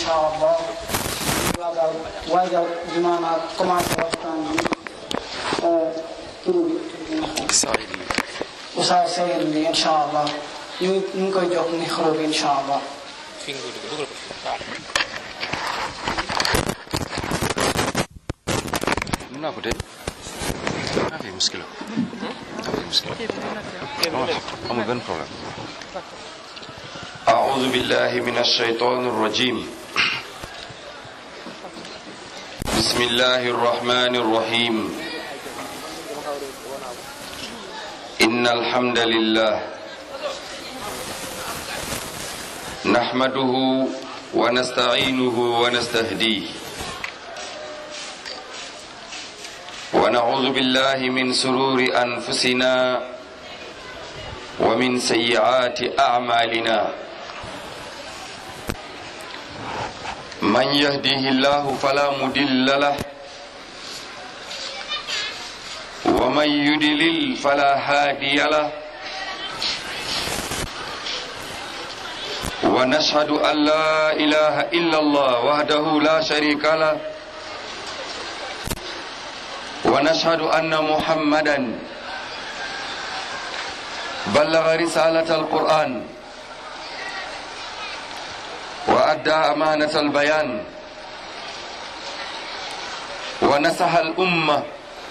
incha allah waajal waajal bi maanaam commencé waxtaan bi tur bi Oustaz Seydi bi incha allah ñu ñu ngi koy jox micro bi incha allah mën naa ko tey naa fi muskila naa fi muskila amul benn problème أعوذ بالله من الشيطان الرجيم بسم الله الرحمن الرحيم إن الحمد لله نحمده ونستعينه ونستهديه ونعوذ بالله من سرور أنفسنا ومن سيئات أعمالنا من يهديه الله فلا مدل له ومن يدلل فلا هادي له ونشهد أن لا إله إلا الله وحده لا شريك له ونشهد أن محمدا بلغ رسالة القرآن وأدى أمانة البيان ونصح الأمة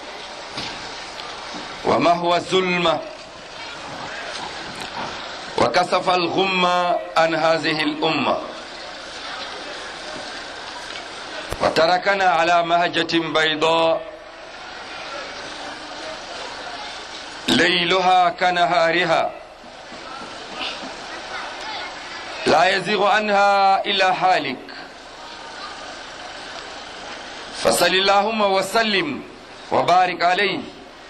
ومهو الظلمة وكسف الغمة عن هذه الأمة وتركنا على مهجة بيضاء ليلها كنهارها لا يزيغ عنها إلا حالك فصل اللهم وسلم وبارك عليه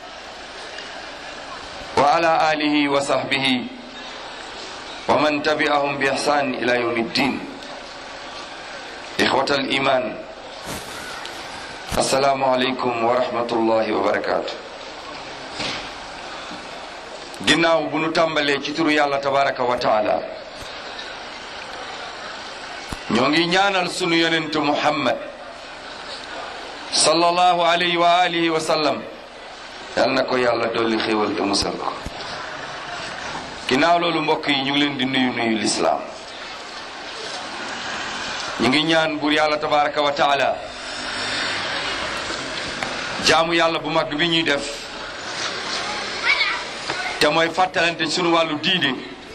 وعلى آله وصحبه ومن تبعهم بإحسان إلى يوم الدين إخوة الإيمان السلام عليكم ورحمة الله وبركاته ginnaaw bu nu tàmbalee ci turu yàlla tabaraka wa taala ñoo ngi ñaanal sunu yonentu muhammad sallallahu alayhi wa alihi wa sallam yal na ko yàlla dolli xéewal te musal ko ginnaaw loolu mbokk yi ñu ngi leen di nuyu nuyu lislaam ñu ngi ñaan buur yàlla tabaraka wa taala jaamu yàlla bu mag bi ñuy def te mooy fàttalante sunu wàllu diine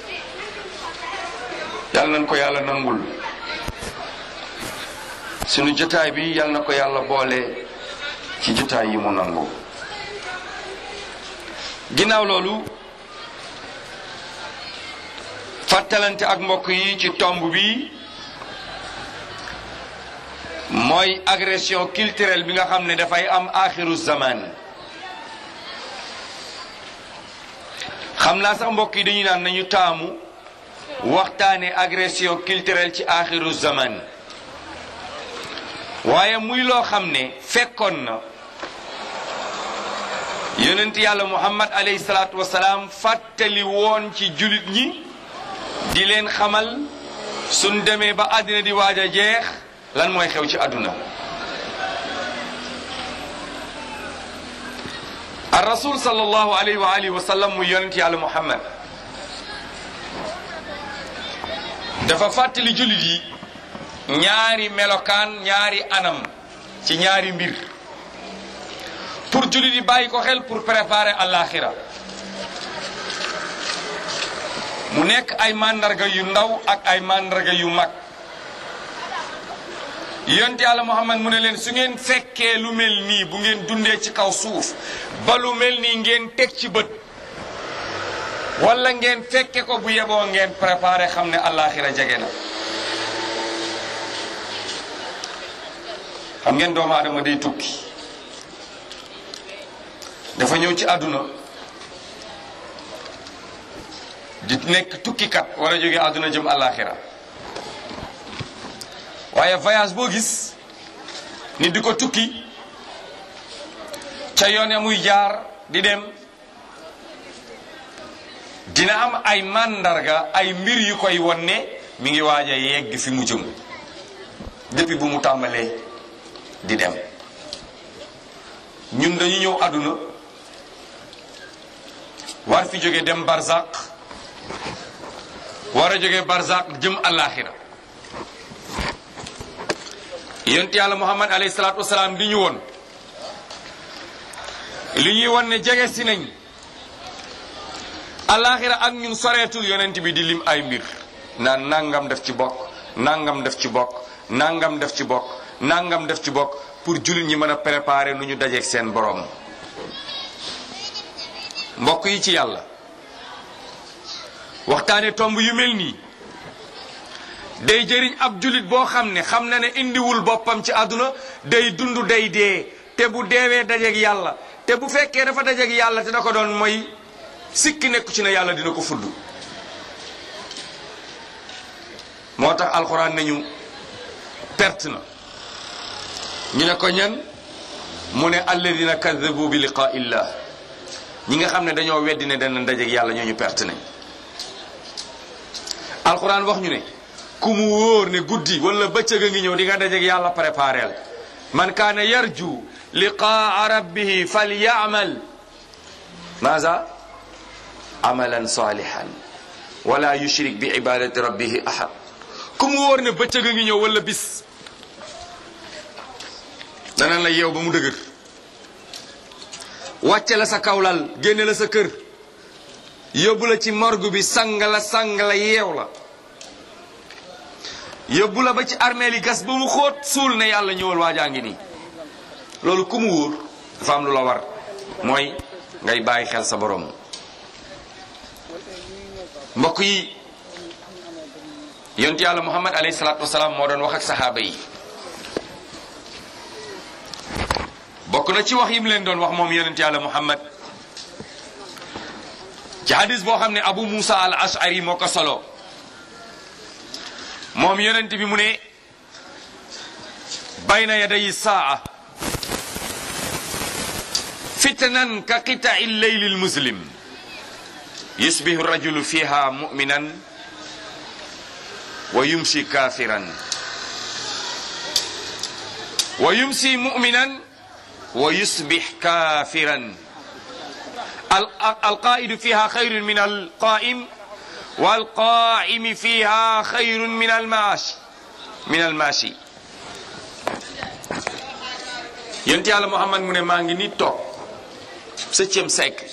yal nañ ko yàlla nangul sunu jotaay bi yal na ko yàlla boole ci jotaay yi mu nangu ginnaaw loolu fàttalante ak mbokk yi ci tomb bi mooy agression culturelle bi nga xam ne dafay am axiru zaman xam naa sax mbokk yi dañuy naan nañu taamu waxtaane agression culturelle ci axiru zaman waaye muy loo xam ne fekkoon na yonent yàlla muhammad alayhi salaatu wasalaam fàttali woon ci julit ñi di leen xamal suñ demee ba àddina di waaj a jeex lan mooy xew ci àdduna ar rasul sallallahu alayhi wa alihi wa sallam muy yonent yàlla muhammad dafa fàttali julit yi ñaari melokaan ñaari anam ci ñaari mbir pour jullit yi bàyyi ko xel pour préparer àllaaxira mu nekk ay màndarga yu ndaw ak ay màndarga yu mag yonent yàlla Muhammad mu ne leen su ngeen fekkee lu mel nii bu ngeen dundee ci kaw suuf ba lu mel nii ngeen teg ci bët wala ngeen fekke ko bu yeboo ngeen préparer xam ne àllaaxira jege na xam ngeen doomu aadama day tukki dafa ñëw ci àdduna di nekk tukkikat war a jóge àdduna jëm àllaaxira waaye voyage boo gis ni di ko tukki ca yoon ya muy jaar di dem dina am ay màndarga ay mbir yu koy won ne mi ngi waaj a yegg fi mu jëm depuis bu mu tàmbalee di dem ñun dañu ñëw àdduna war fi jóge dem barzaq war a jóge barzaq jëm àllaaxira yonent yàlla muhammad alayhi salaatu wasalaam di ñu woon li ñuy won ne jege si nañ àllaaxira ak ñun soreetul yonent bi di lim ay mbir naan nangam def ci bokk nangam def ci bokk nangam def ci bokk nangam def ci bokk pour jullit ñi mën a préparer nu ñu dajeeg seen borom mbokk yi ci yàlla waxtaane tomb yu mel nii day jëriñ ab jullit boo xam ne xam na ne indiwul boppam ci àdduna day dund day dee te bu deewee dajeeg yàlla te bu fekkee dafa dajeeg yàlla te da ko doon mooy sikki nekku ci ne yàlla dina ko fudd moo tax alxuraan nañu perte na ñu ne ko ñan mu ne alladina kadabu bi liqaa illah ñi nga xam ne dañoo weddi ne dana dajeeg yàlla ñooñu perte nañ alxuraan wax ñu ne ku mu wóor ne guddi wala bëccëg a ngi ñëw di nga dajeeg yàlla prépareel man kaana yarju liqaa rabbihi falyamal maza amalan salihan wala yushrik bi ibadati rabbihi ahad ku mu wóor ne bëccëg a ngi ñëw wala bis dana la yeew ba mu dëgër wàcce la sa kawlal génne la sa kër yóbbu la ci morgue bi sang la sang la yeew la yóbbu la ba ci armeel yi gas ba mu xóot suul ne yàlla ñëwal waajaa ngi nii loolu ku mu wóor dafa am lu la war mooy ngay bàyyi xel sa borom mbokk yi yonent yàlla muhammad alayhi salaatu wasalaam moo doon wax ak saxaaba yi bokk na ci wax yi mu leen doon wax moom yonent yàlla muhammad ci hadis boo xam ne abu musa al ashari moo ko solo moom yonent bi mu ne bayna yaday saa fitnan ka qita'i leyli lmuslim yusbihu rajulu fiha muminan wa yumsi kafiran wa yumsi muminan wa yusbih kafiran alqaidu fiha khayrun min alqaim والقائم فيها خير من الماشي من الماشي yonent yàlla Muhammad mu ne maa ngi ni toog septième siècle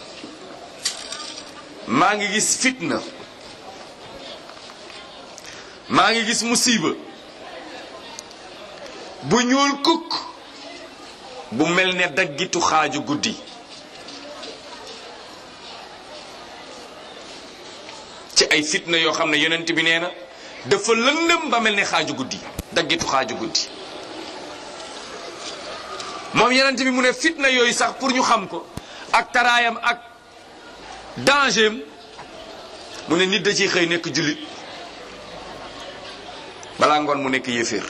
maa ngi gis fitna maa ngi gis musiba bu ñuul kukk bu mel ne daggitu xaaju guddi ci ay fitna yoo xam ne yonent bi nee na dafa lëndëm ba mel ne xaaju guddi daggitu xaaju guddi moom yonent bi mu ne fitna yooyu sax pour ñu xam ko ak taraayam ak danger am mu ne nit da ciy xëy nekk jullit balaa ngoon mu nekk yéeféer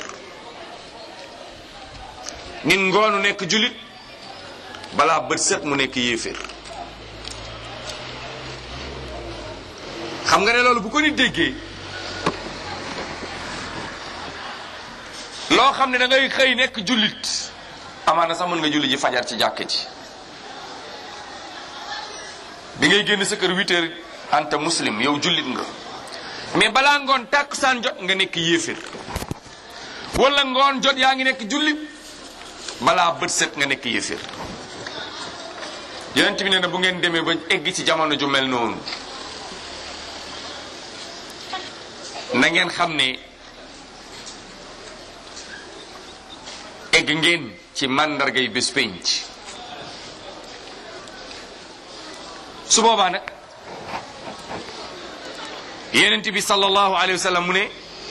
nit ngoonu nekk jullit balaa bët set mu nekk yéeféer xam nga ne loolu bu ko nit déggee loo xam ne da ngay xëy nekk jullit amaana sax mën nga julli ji fajar ci jàkk ji bi ngay génn sa kër huit heures anta muslim yow jullit nga mais balaa ngoon tàkkusaan jot nga nekk yéefér wala ngoon jot yaa ngi nekk jullit balaa bët set nga nekk yéefér yonent bi nee na bu ngeen demee ba egg ci jamono ju mel noonu na ngeen xam ne egg ngeen ci màndargay bés penc su boobaa nag yenent bi sallallahu alayhi wa sallam mu ne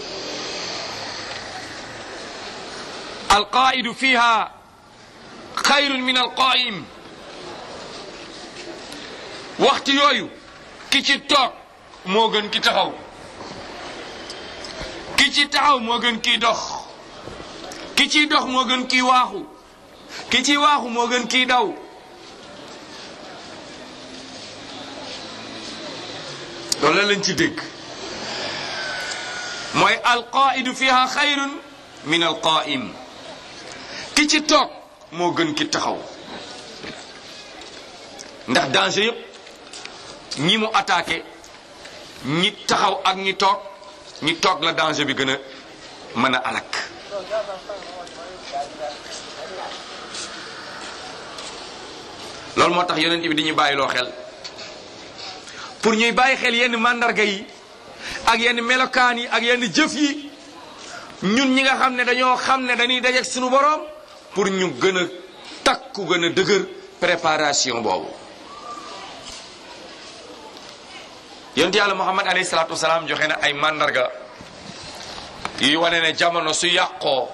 alqaidu fiha xayrun min alqaim waxtu yooyu ki ci toog moo gën ki taxaw ki ci taxaw moo gën kiy dox ki ciy dox moo gën kiy waaxu ki ciy waaxu moo gën kiy daw loolu la lañ ci dégg mooy alqaidu fiha xayrun min al qaim ki ci toog moo gën ki taxaw ndax danger yëpp ñi mu attaqué ñi taxaw ak ñi toog ñi toog la danger bi gën a mën a alak loolu moo tax yonent bi di ñu bàyyiloo xel pour ñuy bàyyi xel yenn màndarga yi ak yenn melokaan yi ak yenn jëf yi ñun ñi nga xam ne dañoo xam ne dañuy dajeek suñu boroom pour ñu gën a takku gën a dëgër préparation boobu yonent yàlla muhammad alayhi salaatu wasalaam joxe na ay màndarga yuy wane ne jamono su yàqoo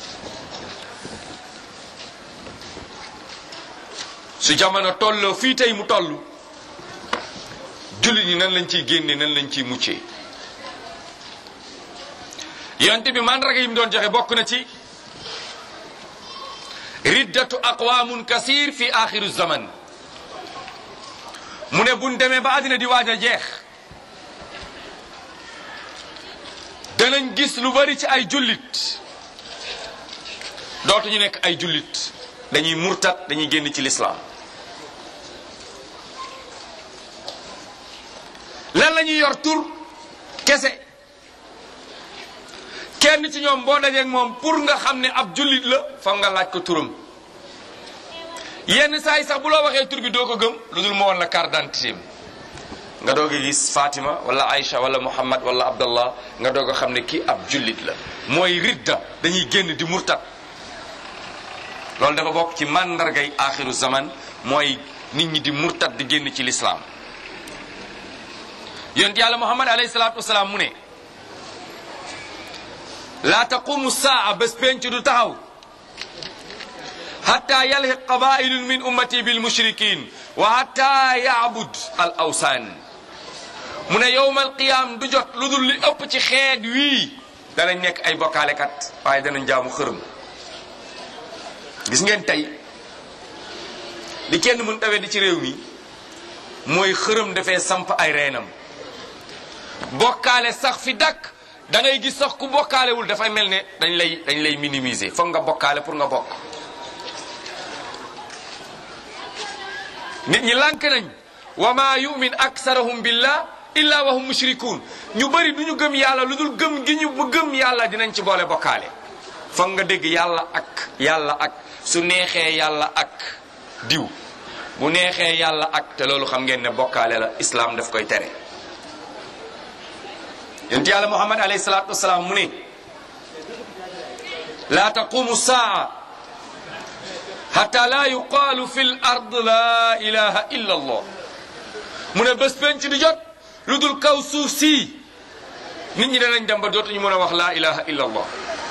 su jamono tolloo fii tey mu toll jullit ñi nan lañ ciy génne nan lañ ciy muccee yonte bi mandarga yi mu doon joxe bokk na ci riddatu aqwamun kasir fi axiru zaman mu ne buñ demee ba àddina di waaj a jeex danañ gis lu bari ci ay jullit dootuñu nekk ay jullit dañuy murtat dañuy génn ci lislaam lan la ñuy yor tur kese kenn ci ñoom boo dajeek moom pour nga xam ne ab jullit la foog nga laaj ko turam yenn saa yi sax bu loo waxee tur bi doo ko gëm lu dul moo woon la carte d'identité nga doog a gis Fatima wala Aïcha wala Muhammad wala Abdallah nga doog a xam ne kii ab jullit la mooy ridda dañuy génn di murtat loolu dafa bokk ci màndargay axiru zaman mooy nit ñi di murtat di génn ci lislaam yonent yàlla muhammad alayhi salaatu wasalaam mu ne laa taqumu saa bés penc du taxaw hatta yalhiq qabailun min ummati bil mushrikin wa hatta yaabud al awsaan mu ne yowmal qiyaam du jot lu dul li ëpp ci xeet wii danañ nekk ay bokkaalekat waaye danañ jaamu xërëm gis ngeen tey li kenn mën tawee di ci réew mi mooy xërëm dafee samp ay reenam bokkaale sax fi dakk da ngay gis sax ku bokkaalewul dafay mel ne dañ lay dañ lay minimiser foog nga bokkaale pour nga bokk nit ñi lànk nañ wa ma yumin aksarahum billah illa wa hum mushrikun ñu bëri du ñu gëm yàlla lu dul gëm gi ñu bu gëm yàlla dinañ ci boole bokkaale foog nga dégg yàlla ak yàlla ak su neexee yàlla ak diw bu neexee yàlla ak te loolu xam ngeen ne bokkaale la islam daf koy tere yonent yàlla muhammad alayhi salaatu wasalaam mu ne laa taqumu saa hatta laa yuqaalu fi l ard laa ilaha illa allah mu ne bés penc di jot lu dul kaw suuf sii nit ñi danañ dem ba dootuñu mën a wax laa ilaha illa allah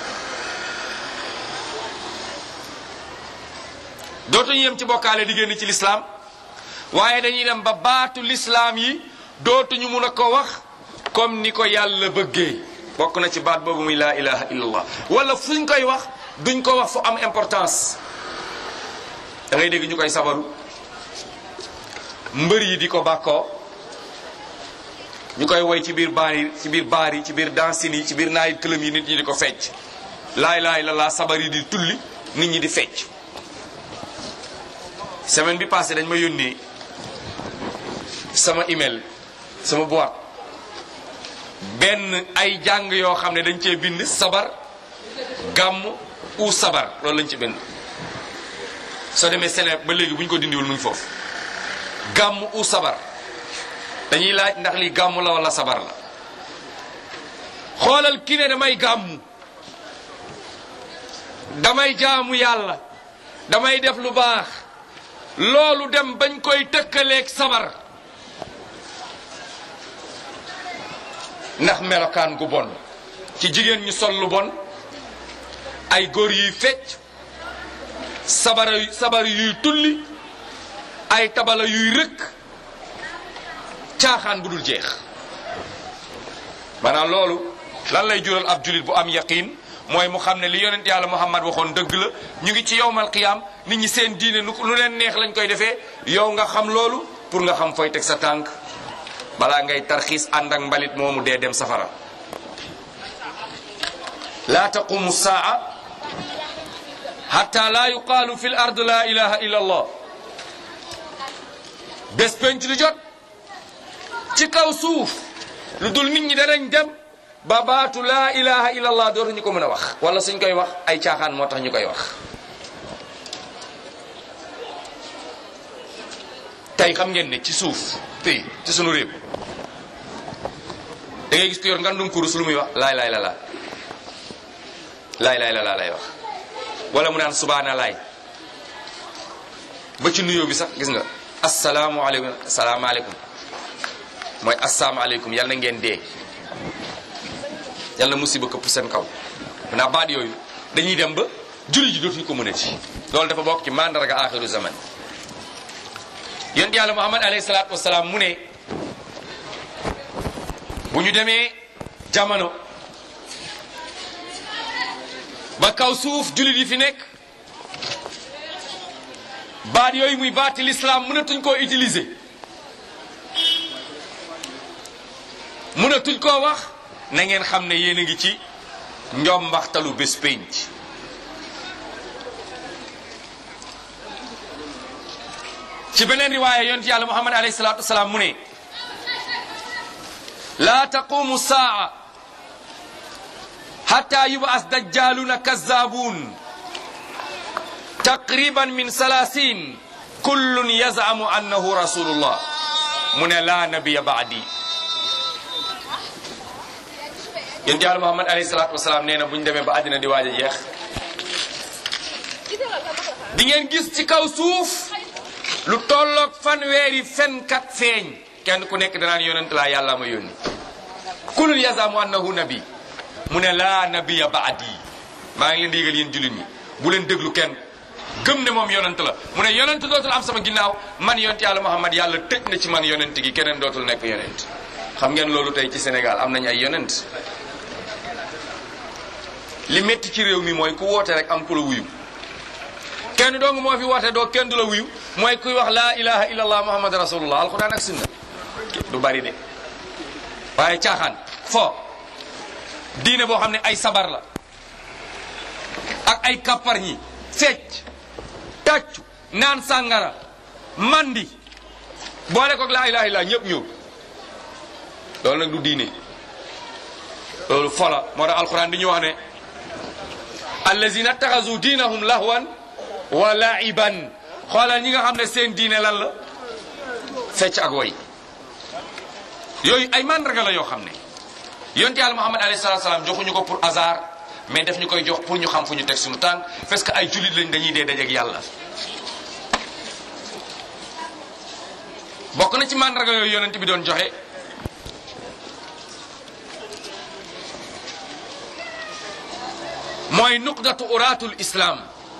dootuñu yem ci bokkaale di génn ci lislaam waaye dañuy dem ba baatu lislaam yi dootuñu mun a ko wax comme ni ko yàlla bëggee bokk na ci baat boobu muy laa ilaha illallah wala fuñ koy wax duñ ko wax fu am importance da ngay dégg ñu koy sabaru mbër yi di ko bàkkoo ñu koy woy ci biir baar yi ci biir baar yi ci biir dansine yi ci biir naayit këlëm yi nit ñi di ko fecc laay laay la laa sabar yi di tulli nit ñi di fecc semaine bi passé dañ ma yónnee sama email sama boîte benn ay jàng yoo xam ne dañ cee bind sabar gàmm u sabar loolu lañ ci bind soo demee Sénégal ba léegi bu ñu ko dindiwul mu ngi foofu gàmm u sabar dañuy laaj ndax li gàmm la wala sabar la xoolal ki ne damay gàmm damay jaamu yàlla damay def lu baax loolu dem bañ koy tëkkaleeg sabar ndax melokaan gu bon ci jigéen ñu sol lu bon ay góor yuy fecc sabara sabar yuy tulli ay tabala yuy rëkk caaxaan bu dul jeex maanaam loolu lan lay jural ab julit bu am yaqin mooy mu xam ne li yonent yàlla muhammad waxoon dëgg la ñu ngi ci yowmal qiyaam nit ñi seen diine nu lu leen neex lañ koy defee yow nga xam loolu pour nga xam fooy teg sa tànk balaa ngay tarxiis ànd ak mbalit moomu dee dem safara la taqumu saa hatta la yuqaalu fi l ard la ilaha illa allah bés penc lu jot ci kaw suuf lu dul nit ñi danañ dem ba baatu laa ilaha illa allah dootuñu ko mën a wax wala suñ koy wax ay caaxaan moo tax ñu koy wax tey xam ngeen ne ci suuf fii ci sunu réew da ngay gis ko yor ngandum kurus lu muy wax laay laay la laa laay laay la laa lay wax wala mu naan subaana laay ba ci nuyoo bi sax gis nga asalaamualeykum asalaamaaleykum mooy asalaamaaleykum yal na ngeen dee yàlla musiba këpp seen kaw naa baat yooyu dañuy dem ba julli ji dootuñu ko mën a ci loolu dafa bokk ci mandarga axiru zaman yonent yàlla muhammad alayhi salaatu wasalaam mu ne bu ñu demee jamono ba kaw suuf jullit yi fi nekk baat yooyu muy baati l'islam mënatuñ koo utiliser mënatuñ koo wax na ngeen xam ne yéen a ngi ci njombaxtalu bés pénc ci beneen riwaaya yonent yàlla muhammad alayhi salaatu wasalaam mu ne laa taqumu saa xatta yubas dajjaluna kazzabun taqriban min salasin kullun yazamu annahu rasulullah mu ne laa nabiya baadi yonent yàlla muhammad alayhi salaatu wasalaam nee na bu ñu demee ba àddina di waaj a jeex di ngeen gis ci kaw suuf lu tolloog fanweeri fenkat feeñ kenn ku nekk danaan yonent laa yàlla ma yónni kulul yazamu annahu nabi mu ne laa nabiya baadi maa ngi leen di yëgal yéen jullit ñi bu leen déglu kenn gëm ne moom yonent la mu ne yonent dootul am sama ginnaaw man yonent yàlla muhammad yàlla tëj na ci man yonent gi keneen dootul nekk yonent xam ngeen loolu tey ci Sénégal am nañ ay yonent li métti ci réew mi mooy ku woote rek am ku la wuyu kenn dong moo fi woote doo kenn du la wuyu mooy kuy wax laa ilaha illallah muhammad rasulullah alquran ak sunna du bari de waaye caaxaan fo diine boo xam ne ay sabar la ak ay kappar ñi fecc tàccu naan sàngara mandi boole koog laa ilaha illallah ñëpp ñëw loolu nag du diine loolu fola moo tax alquran di ñu wax ne allazina taxasu diinahum lahwan wa laiban xoolal ñi nga xam ne seen diine lan la fecc ak woy yooyu ay mandarga la yoo xam ne yonte yàlla muhammad alayhi salatu salaam joxuñu ko pour hasard mais daf ñu koy jox pour ñu xam fu ñu teg suñu tànk parce que ay jullit lañ dañuy dee dajeeg yàlla bokk na ci mandarga yooyu yonent bi doon joxe mooy nuqdatu uraatul islam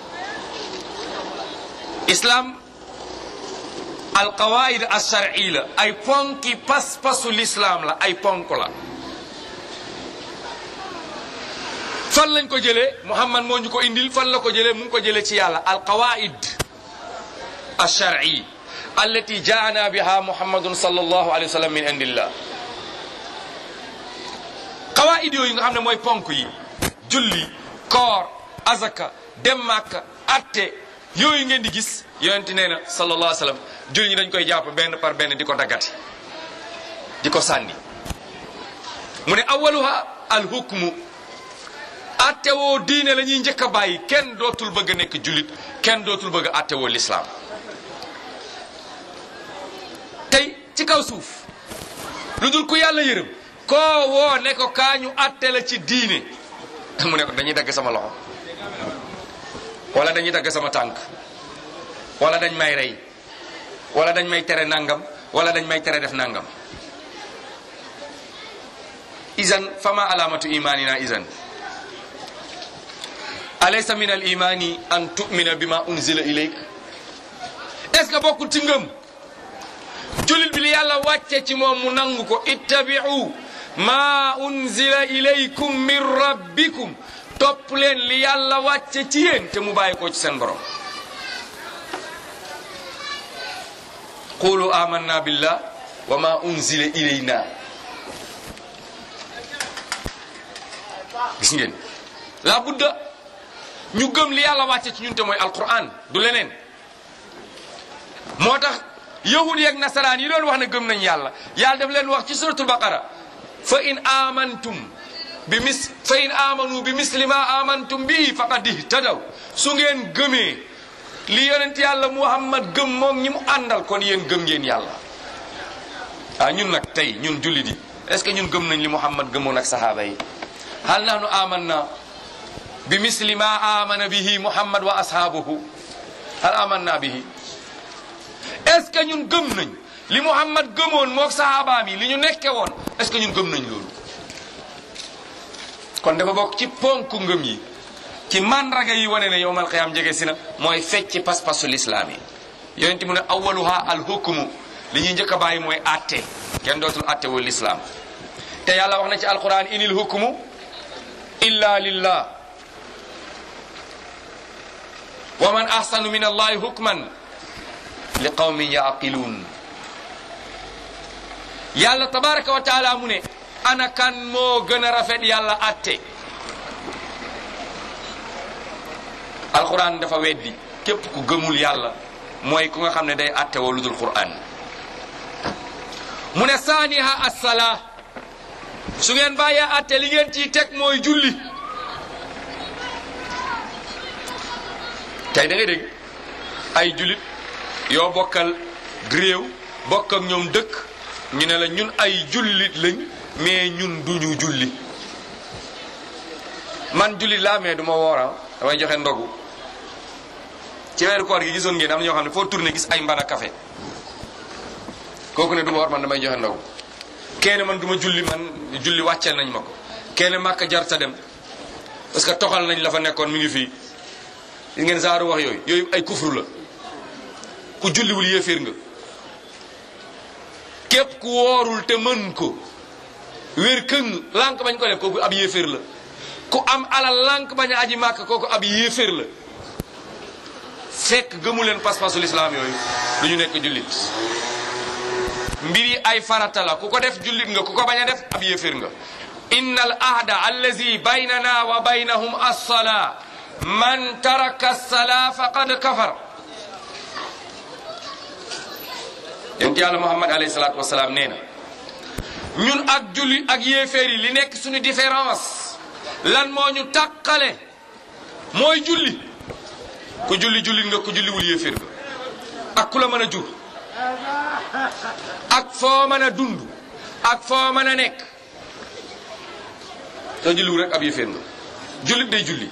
islam alqawaid alshar'i la ay ponki pas-pasu l'islam la ay ponk la fan lañ ko jëlee muhammad moo ñu ko indil fan la ko jëlee mu ngi ko jëlee ci yàlla alqawaid alshar'i allati jaana biha muhammadun sallallahu alayhi wa sallam min indillah qawaid yooyu nga xam ne mooy ponk yi julli koor azaka dem màkka atte yooyu ngeen di gis yonent nee na sallallahu alayhi wa sallam julli ñi dañ koy jàpp benn par benn di ko daggati di ko sànni mu ne awaluha alhukmu atte woo diine la ñuy njëkk a bàyyi kenn dootul bëgg a nekk jullit kenn dootul bëgg a atte woo lislaam tey ci kaw suuf lu dul ku yàlla yërëm koo woo ne ko kaa ñu atte la ci diine mu ne ko dañuy dagg sama loxo wala dañuy dagg sama tànk wala dañ may rey wala dañ may tere nangam wala dañ may tere def nangam izan fama alamatu imanina izan alaysa min al imani an tu'mina bima unzila ilayk est ce que bokkul ci ngëm jullit bi li yàlla wàcce ci moom mu nangu ko ittabi'u ma unzila ilaykum min rabbikum topp leen li yàlla wàcce ci yéen te mu bàyyi ko ci seen borom qulu amanna billah wa ma unzila ilayna gis ngeen la budda ñu gëm li yàlla wàcce ci ñun te mooy alquran du leneen moo tax yahud yeeg nasaraan yi doon wax ne gëm nañ yàlla yàlla daf leen wax ci suratul baqara fa in amantum bi mis fa in amanu bi misli ma amantum bi faqad ihtadaw su ngeen gëmee li yonent yàlla muhammad gëm moom ñi mu àndal kon yéen gëm ngeen yàlla ah ñun nag tey ñun jullit yi est ce que ñun gëm nañ li muhammad gëmoon ak sahaaba yi hal nahnu amanna bi misli ma amana bihi muhammad wa ashaabuhu hal amanna bihi est ce que ñun gëm nañ li muhammad gëmoon moog sahabaam yi li ñu nekke woon est ce que ñun gëm nañ loolu kon dafa bokk ci ponku ngëm yi ci mandraga yi wane ne yowmal qiyaam jege si na mooy fecc pas-pasu lislaam yi yonent mu ne awaluha al hukmu li ñuy njëkk a bàyyi mooy atte kenn dootul atte wul lislaam te yàlla wax na ci alquran inil hukmu illa lillah wa man ahsanu min allahi hukman li qawmin yaqiluun yàlla tabaraka wa taala mu ne ana kan moo gën a rafet yàlla atte alquran dafa weddi képp ku gëmul yàlla mooy ku nga xam ne day atte woo lu dul quran mu ne saaniha assala su ngeen bàyyee atte li ngeen ciy teg mooy julli tey da ngay dégg ay jullit yoo bokkal réew bokk ak ñoom dëkk ñu ne la ñun ay jullit lañ mais ñun duñu julli man jullit laa mais du ma woora damay joxe ndogu ci weeru koor gi gisoon ngeen am na ñoo xam ne foo tourné gis ay mbana café kooku ne du ma war man damay joxe ndogu kenn man du ma julli man julli wàcceel nañ ma ko kenn màkk jar sa dem parce que toxal nañ la fa nekkoon mi ngi fii gis ngeen saaru wax yooyu yooyu ay kufru la ku julliwul yéeféer nga képp ku woorul te mën ko wér këng lànk bañ ko def kooku ab yéeféer la ku am alal lànk bañ a aji màkk kooku ab yéeféer la fekk gëmu leen pas-pasu lislaam yooyu du ñu nekk jullit mbir yi ay farata la ku ko def jullit nga ku ko bañ a def ab yéeféer nga inna al ahda allazi baynana wa baynahum as-salaa man taraka as-salaa faqad kafar yonent yàlla muhammad alayhi salaatu wasalaam nee na ñun ak julli ak yéeféer yi li nekk suñu différence lan moo ñu tàqale mooy julli ku julli jullit nga ku julliwul yéeféer nga ak ku la mën a jur ak foo mën a dund ak foo mën a nekk soo julliwul rek ab yéeféer nga jullit day julli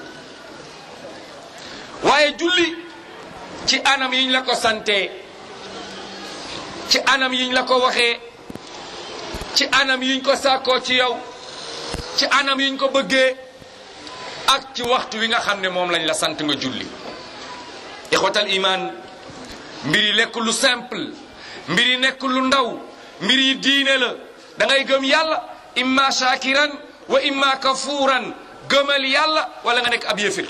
waaye julli ci anam yiñ la ko santee ci anam yiñ la ko waxee ci anam yiñ ko sàkkoo ci yow ci anam yiñ ko bëggee ak ci waxtu wi nga xam ne moom lañ la sant nga julli ixwatal iman mbir yi lekk lu simple mbir yi nekk lu ndaw mbir yi diine la da ngay gëm yàlla imma shakiran wa imma kafuuran gëmal yàlla wala nga nekk ab yëfir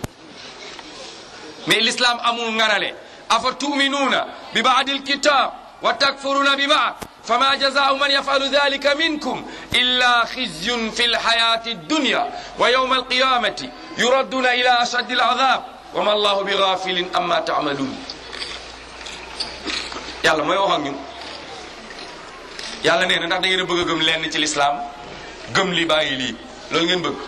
mais l'islam amul nganale afa tuminuuna bi baadil kitab wa takfuruna bi baad fama jazaau man yafalu dalika minkum illa xizyun fi lxayati dunya wa yawma alqiyamati yuradduna ila ashaddi alazab wa ma allahu bi gafilin amma taamaluun yàlla mooy wax ak ñun yàlla nee na ndax da ngeen a bëgg a gëm lenn ci lislaam gëm li bàyyi lii loolu ngeen bëgg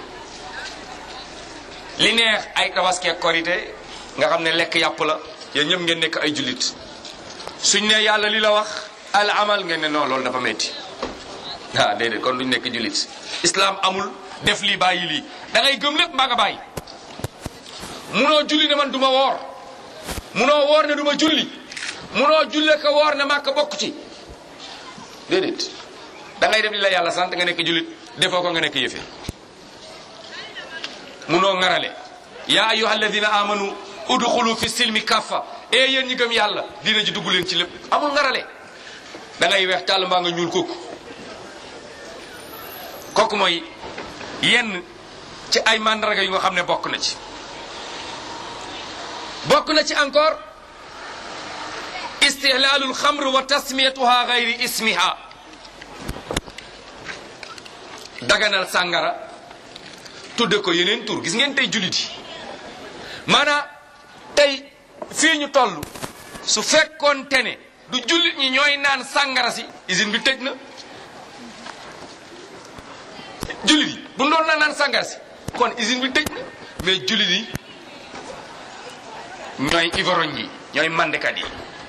li neex ay tabaski ak korité nga xam ne lekk yàpp la yéen ñëpp ngeen nekk ay jullit suñ ne yàlla li la wax al amal ngeen ne non loolu dafa metti ah déedéet kon duñ nekk jullit islam amul def lii bàyyi lii da ngay gëm lépp mbaa nga bàyyi munoo julli ne man du ma woor munoo woor ne du ma julli munoo julle ko woor ne màkk bokk ci déedéet da ngay def li la yàlla sant nga nekk jullit defoo ko nga nekk yëfe munoo ŋarale yaa ayuha alladina amanu udxulu fi silmi kaffa e yéen ñi gëm yàlla dina ji dugg leen ci lépp amul ngarale da ngay weex tàll mbaa nga ñuul kooku kooku mooy yenn ci ay mandarga yu nga xam ne bokk na ci bokk na ci encore istihlaalul xamr wa tasmiyatuha gayri ismiha daganal sàngara tudde ko yeneen tur gis ngeen tey jullit yi maanaam tey fii ñu toll su fekkoon te ne du jullit ñi ñooy naan sàngara si usine bi tëj na jullit yi bu doon na naan sàngara si kon usine bi tëj na mais jullit yi ñooy ivorogne yi ñooy mandekat yi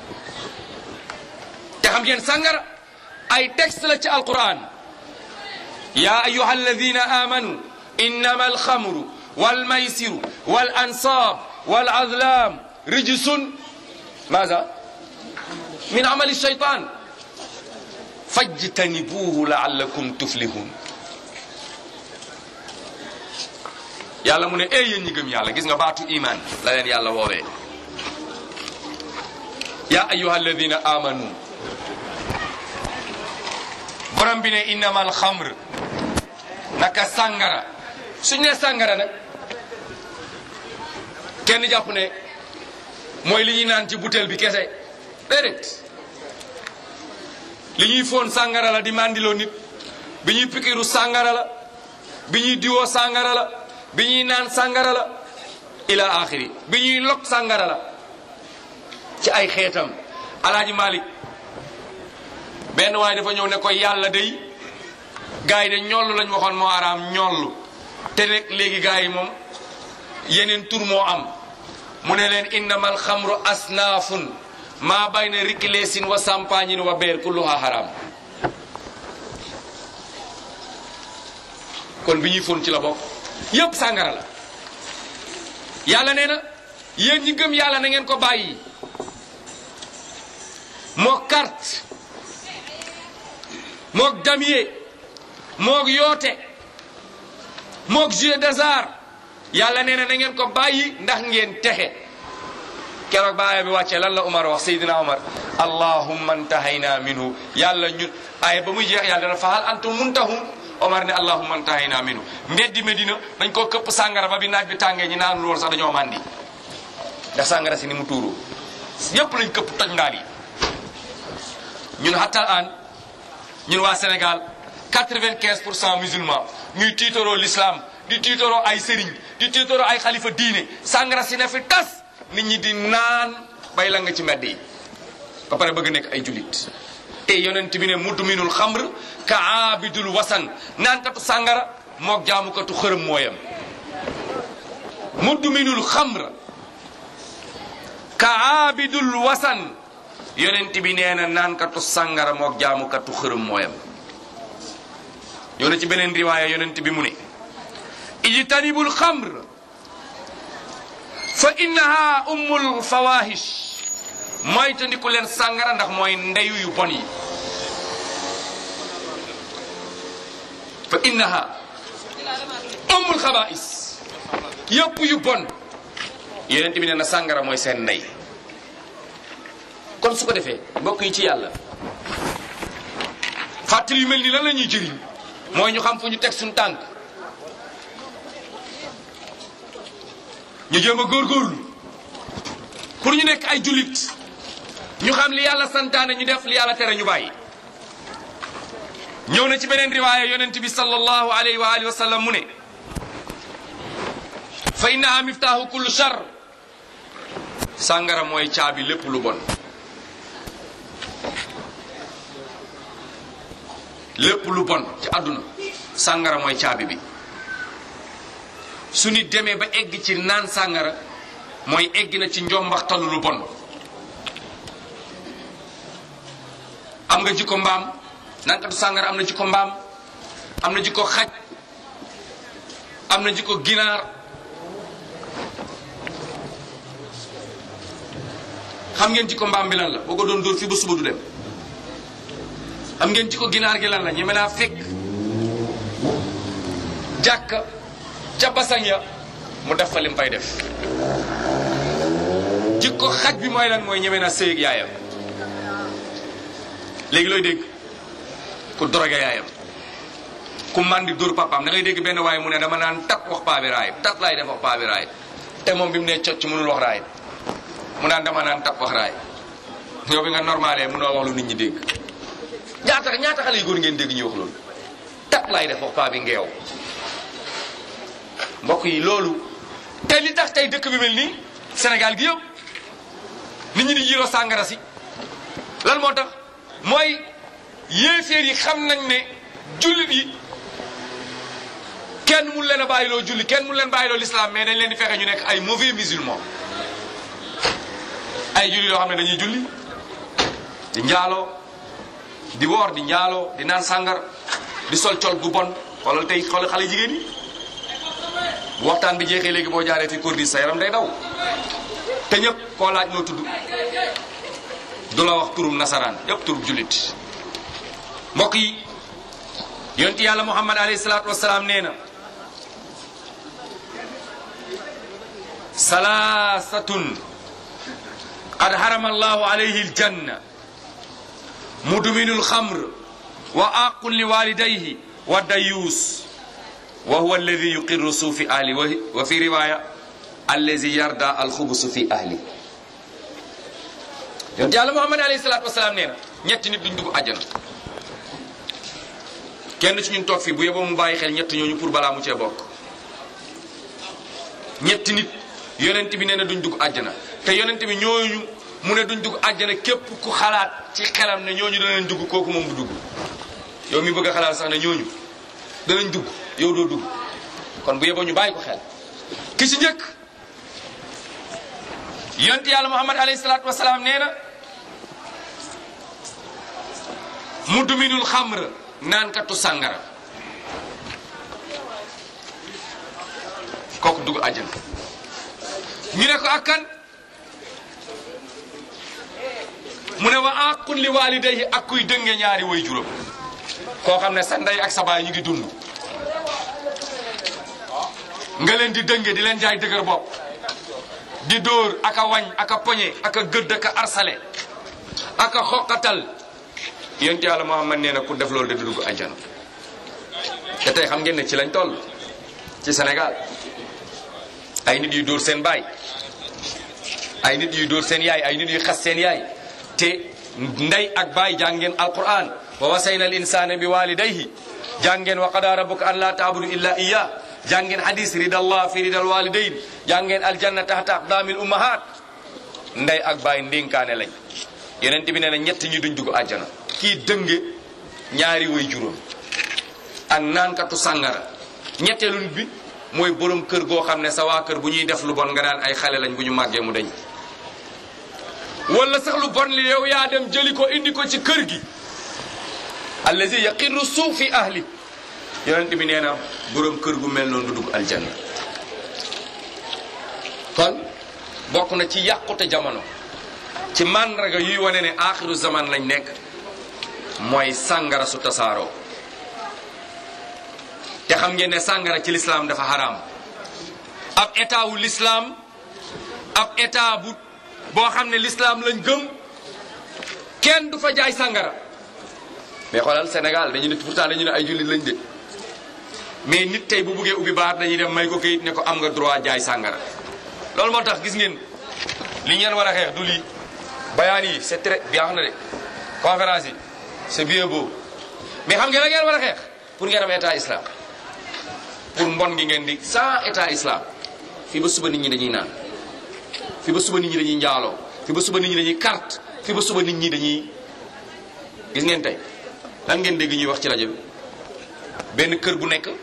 te xam ngeen sàngara ay texte la ci alquran ya ayuha alladina amanu innama alxamru walmaysiru wal ansab wal azlam rijsun maza min amali shaytan fajtanibuhu laallakum tuflihun yàlla mu ne ey yéen ñi gëm yàlla gis nga baatu iman la leen yàlla woowee ya ayuha alladina amanu borom bi ne innama alxamr naka sàngara suñ ne sàngara nag kenn jàpp ne mooy li ñuy naan ci butéel bi kese déedéet li ñuy foon sàngara la di mandiloo nit bi ñuy pikiru sàngara la bi ñuy diwoo sàngara la bi ñuy naan sàngara la ila axiri bi ñuy lok sàngara la ci ay xeetam alaaji malik benn waaye dafa ñëw ne ko yàlla day gars yi de ñollu lañ waxoon moo araam ñollu te rek léegi gars yi moom yeneen tur moo am mu ne leen innama alxamru asnaafun maa bayna rikileesin wa sampaañin wa beer kulluha haram kon bi ñuy fon ci la bokk yépp sàngara la yàlla nee na yéen ñi gëm yàlla na ngeen ko bàyyi moo carte mook damier mook yoote mook jeu d'hasard yàlla nee na na ngeen ko bàyyi ndax ngeen texe keroog ba aaya bi wàccee lan la Umar wax Seydina Umar allahumma ntahayna minhu yàlla ñun aaya ba muy jeex yàlla dana fa hal antum muntahun Omar ne allahumma ntahayna minhu mbeddi Medina dañ koo këpp sàngara ba bi naaj bi tàngee ñi naan lool sax dañoo màndi ndax sàngara si ni mu tuuru yépp lañ këpp toj ndaal yi ñun hatta an ñun waa Sénégal 95 pour cent musulman ñuy tiitaroo l'islam di tiitaroo ay sëriñ di tiitaroo ay xalifa diine sàngara si ne fi tas nit ñi di naan bay la nga ci mbedd yi ba pare bëgg nekk ay julit te yonent bi ne mudminul xamr ka aabidul wasan naankatu sàngara mook jaamukatu xërëm mooyam mudminul xamr ka aabidul wasan yonent bi nee na naankatu sàngara mook jaamukatu xërëm mooyam ñoo na ci beneen riwaaya yonent bi mu ne ijtanibul xamr fa innaha ummul fawahish mooy tandiku leen sàngara ndax mooy ndeyu yu bon yi fa innaha ummul xabaais yëpp yu bon yonent bi nee na sàngara mooy seen ndey kon su ko defee mbokk yi ci yàlla fàttali yu mel ni lan la ñuy jëriñ mooy ñu xam fu ñu teg suñu tànk ñu jéem a góorgóorlu pour ñu nekk ay jullit ñu xam li yàlla santaane ñu def li yàlla tere ñu bàyyi ñëw na ci beneen riwaaya yonent bi sallallahu alayhi wa alihi wa sallam mu ne fa innaha miftaahu kullu char sàngara mooy caabi lépp lu bon lépp lu bon ci àdduna sàngara mooy caabi bi su nit demee ba egg ci naan sàngara mooy egg na ci njombaxtalu lu bon am nga jikko mbaam naankatu sàngara am na jikko mbaam am na jikko xaj am na jikko ginaar xam ngeen jikko mbaam bi lan la boo ko doon dóor fii ba suba du dem xam ngeen jikko ginaar gi lan la ñeme naa fekk jàkka ca basañ ya mu def fa lim fay def jikko xaj bi mooy lan mooy ñeme naa sëy ak yaayam léegi looy dégg ku drogué yaayam ku mandi dóor papaam da ngay dégg benn waaye mu ne dama naan tat wax paa bi raay tat laay def wax paa bi raay te moom bi mu ne cocc mënul wax raay mu naan dama naan tat wax raay yow bi nga normalé mënoo wax lu nit ñi dégg ñaata ñaata xale yu góor ngeen dégg ñu wax loolu tat laay def wax paa bi ngeew mbokk yi loolu te li tax tey dëkk bi mel nii Sénégal gi yëpp nit ñi di jiiroo sàngara si lan moo tax mooy yéeféer yi xam nañ ne jullit yi kenn mun leen a bàyyiloo julli kenn mun leen bàyyiloo l'islam mais dañ leen di fexe ñu nekk ay mauvais musulmans ay julli yoo xam ne dañuy julli di njaaloo di woor di njaaloo di naan sàngar di sol col gu bon xoolal tey xoolal xale jigéen yi bu waxtaan bi jeexee léegi boo jaaree fi kordis sa yaram day daw te ñëpp koo laaj noo tudd du la wax turum nasaraan yëpp turub jullit mbokk yi yonti yàlla muhammad alayhi salaatu wasalaam nee na salaasatun qad harama allahu alayhi aljanna mudminu alxamr wa aqun li walidayhi wa dayuus wa huwa alladi yuqirru suufi ahli wa fi riwaya allazi yarda alxubusu fi ahli yonent yàlla muhammad alayhi salaatu wasalaam nee na ñetti nit duñ dugg àjjana kenn ci ñun toog fii bu yeboo mu bàyyi xel ñett ñooñu pour balaa mu cee bokk ñetti nit yonent bi nee na duñ dugg àjjana te yonent bi ñooñu mu ne duñ dugg àjjana képp ku xalaat ci xelam ne ñooñu danañ dugg kooku moom du dugg yow mi bëgg a xalaat sax ne ñooñu danañ dugg yow doo dugg kon bu yeboo ñu bàyyi ko xel ki ci njëkk yonent yàlla muhammad alayhi salaatu wasalaam nee na mudminul xamr naankatu sàngara kooku dugg àjjana ñu ne ko ak kan mu ne wa aqun li walidayhi ak kuy dënge ñaari way juróom koo xam ne sa ndey ak sa baay ñu ngi dund nga leen di dënge di leen jaay dëgër bopp di dóor aka wañ aka poñe aka gëdd aka arsale aka xoqatal yonent yàlla Muhammad nee na ku def loolu de du dugg àjjana te tey xam ngeen ne ci lañ toll ci Sénégal ay nit yuy dóor seen baay ay nit yuy dóor seen yaay ay nit yuy xas seen yaay te ndey ak baay jàngeen alquran wa wasayna al insana bi walidayhi jàngeen wa qada rabbuka an la taabudu illa iya jàngeen hadis ridallah fi ridal walidayn jàngeen aljanna tahta aqdamil ummahat ndey ak baay ndénkaane lañ yonent bi nee na ñett ñi duñ dugg àjjana kii dënge ñaari way juróom ak naankatu sàngara ñetteelu nit bi mooy borom kër goo xam ne sa waa kër bu ñuy def lu bon nga daan ay xale lañ bu ñu màggee mu dañ wala sax lu bon li yow yaa dem jëli ko indi ko ci kër gi allazi yaqirru suu fi ahli yonent bi nee na borom kër gu mel noonu du dugg aljanna kon bokk na ci yàqute jamono ci màndarga yuy wane ne aaxiru zaman lañ nekk mooy sàngara su tasaaroo te xam ngeen ne sàngara ci lislaam dafa xaraam ab état wu lislaam ab état bu boo xam ne lislaam lañ gëm kenn du fa jaay sàngara mais xoolal Sénégal dañu ne pourtant dañu ne ay jullit lañ de mais nit tey bu buggee ubbi baar dañuy dem may ko kayit ne ko am nga droit jaay sàngara loolu moo tax gis ngeen li ngeen war a xeex du lii bayaan yi c'est très bien na de conférence yi c'est bien beau mais xam ngeen la ngeen war a xeex pour ngeen am état islam pour mbon gi ngeen di sans état islam fii ba suba nit ñi dañuy naan fii ba suba nit ñi dañuy njaaloo fii ba suba nit ñi dañuy carte fii ba suba nit ñi dañuy gis ngeen tey lan ngeen dégg ñuy wax ci rajo bi benn kër bu nekk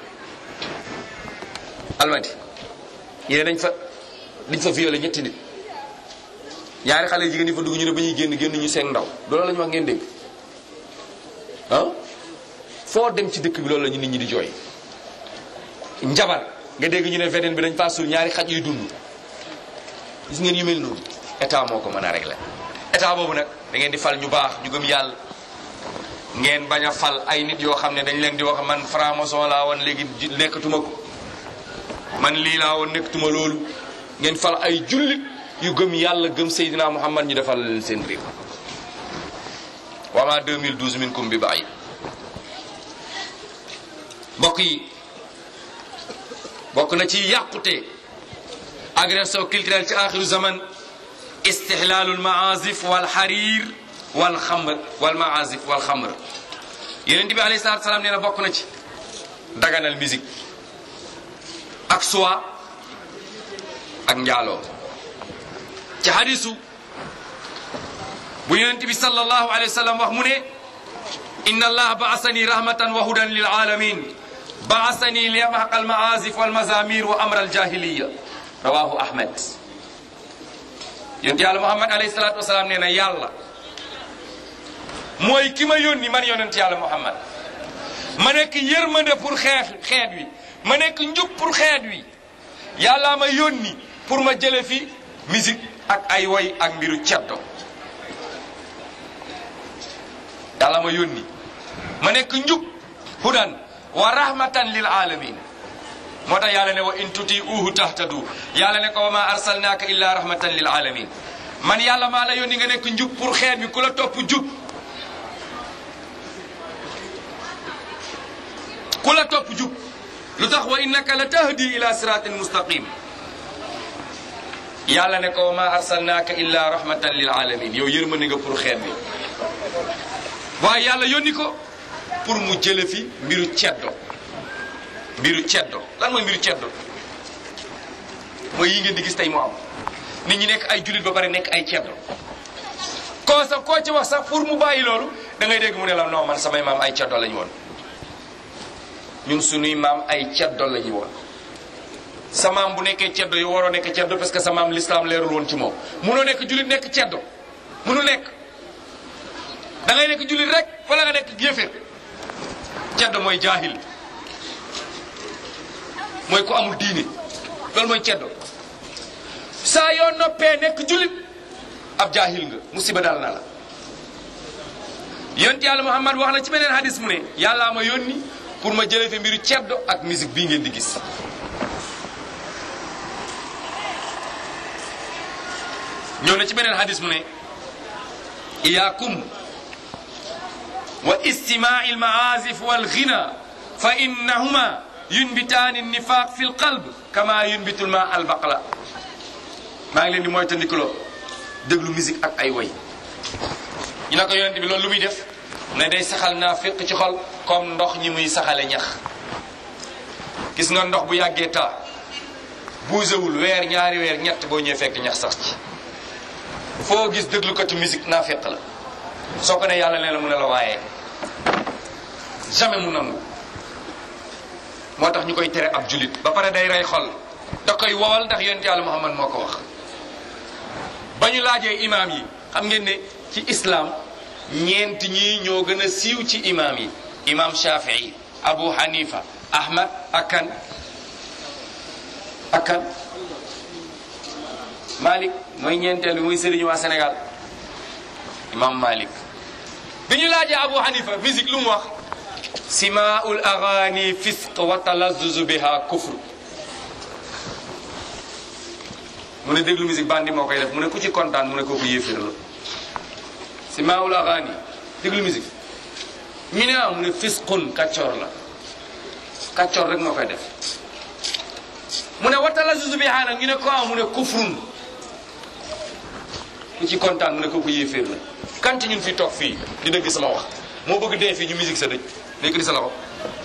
almadi ñu ne dañ fa dañ fa violé ñetti nit ñaari xale jigéen yi fa dugg ñu ne ba ñuy génn génn ñu seen ndaw loolu la ñu wax ngeen dégg ah foo dem ci dëkk bi loolu la ñu nit ñi di jooy njabar nga dégg ñu ne veneen bi dañ faa suul ñaari xaj yuy dund gis ngeen yu mel noonu état moo ko mën a régler état boobu nag da ngeen di fal ñu baax ñu gëm yàlla ngeen bañ a fal ay nit yoo xam ne dañ leen di wax man franc-maçon laa woon léegi nekkatuma ko man lii laa woon nekkatuma loolu ngeen fal ay jullit yu gëm yàlla gëm Seydina Muhammad ñu defal leen seen réew wama 2012 minkum bi bàyyi mbokk yi bokk na ci yàqute agression culturelle ci axiru zaman istihlaalul maazif wal xariir wal xamr wal maazif wal xamr yeneen bi alayhi salaatu salaam nee na bokk na ci daganal musique ak suwa ak njaaloo ci hadisu bu yonent bi sallallahu alayhi wa sallam wax mu ne inna allah baasani rahmatan wa hudan lil alamin baasani li yamhaqa al maazif wal mazamir wa amra al jahiliya rawahu ahmad yonent yàlla muhammad alayhi salatu wasalaam nee na yàlla mooy ki ma yónni man yonent yàlla muhammad ma nekk yërmande pour xeet xeet wi ma nekk njub pour xeet wi yàlla ma yónni pour ma jële fi musique ak ay woy ak mbiru ceddo yàlla ma yónni ma nekk njub hudan wa rahmatan lil alamin moo tax yàlla ne wa in tuti uhu tahtadu yàlla ne ko wa ma arsalnaaka illa rahmatan lil alamin man yàlla maa la yónni nga nekk njub pour xeet bi ku la topp jub ku la topp jub lu tax wa innaka la tahdi ila siratin mustaqim yàlla ne ko wa ma arsalnaaka illa rahmatan lil alamin yow yërmande nga pour xeet bi waaye yàlla yónni ko pour mu jële fi mbiru ceddo mbiru ceddo lan mooy mbiru ceddo mooy yi ngeen di gis tey mu am nit ñi nekk ay jullit ba pare nekk ay ceddo koo sax koo ci wax sax pour mu bàyyi loolu da ngay dégg mu ne la non man samay maam ay ceddo lañu woon ñun sunuy maam ay ceddo lañu woon sa maam bu nekkee ceddo yi waroo nekk ceddo parce que sa maam l'islam leerul woon ci moom munoo nekk jullit nekk ceddo munul nekk da ngay nekk jullit rek wala nga nekk yëfër ceddo mooy jaahil mooy ku amul diine loolu mooy ceddo saa yoo noppee nekk jullit ab jaahil nga musiba dal na la yonent yàlla Muhammad wax na ci beneen hadis mu ne yàllaa ma yónni pour ma jëlee fi mbiru ceddo ak musique bii ngeen di gis ñëw na ci beneen hadis mu ne iyaakum wa istimaai almaazif walghina fa innahuma yunbitaani nifaq fi lqalb kama yunbitu lma albaqla maa ngi leen di moytandikuloo déglu musique ak ay woy ñu ne ko yonente bi loolu lu muy def ne day saxal naa féq ci xol comme ndox ñi muy saxale ñax gis nga ndox bu yàggee taa buusewul weer ñaari weer ñett boo ñëwee fekk ñax sax ci foo gis déglukatu musique naa féq la soo ko ne yàlla nee na mu ne la waaye jamais mu nangu moo tax ñu koy tere ab julit ba pare day rey xol da koy wowal ndax yonent yàlla muhammad moo ko wax ba ñu laajee imaam yi xam ngeen ne ci islam ñeent ñii ñoo gën a siiw ci imaam yi imaam shafii abu hanifa ahmad akan akan malik mooy ñeenteel bi muy sëriñu waa sénégal imam malik bi ñu laajee abu hanifa musique lu mu wax simaul agani fisq wa talazzuzu biha kufr mu ne déglu musique bandi moo koy def mu ne ku ci kontaan mu ne kooku yéeféer la simaul agani déglu musique ñu ne ah mu ne fisqun kàccoor la kàccoor rek moo koy def mu ne wa talazzuzu biha nag ñu ne ko ah mu ne kufrun ku ci kontaan mu ne kooku yéeféer la kan ci ñun fi toog fii di dëgg sama wax moo bëgg dee fii ñu musique sa dëj léegi di sa loxo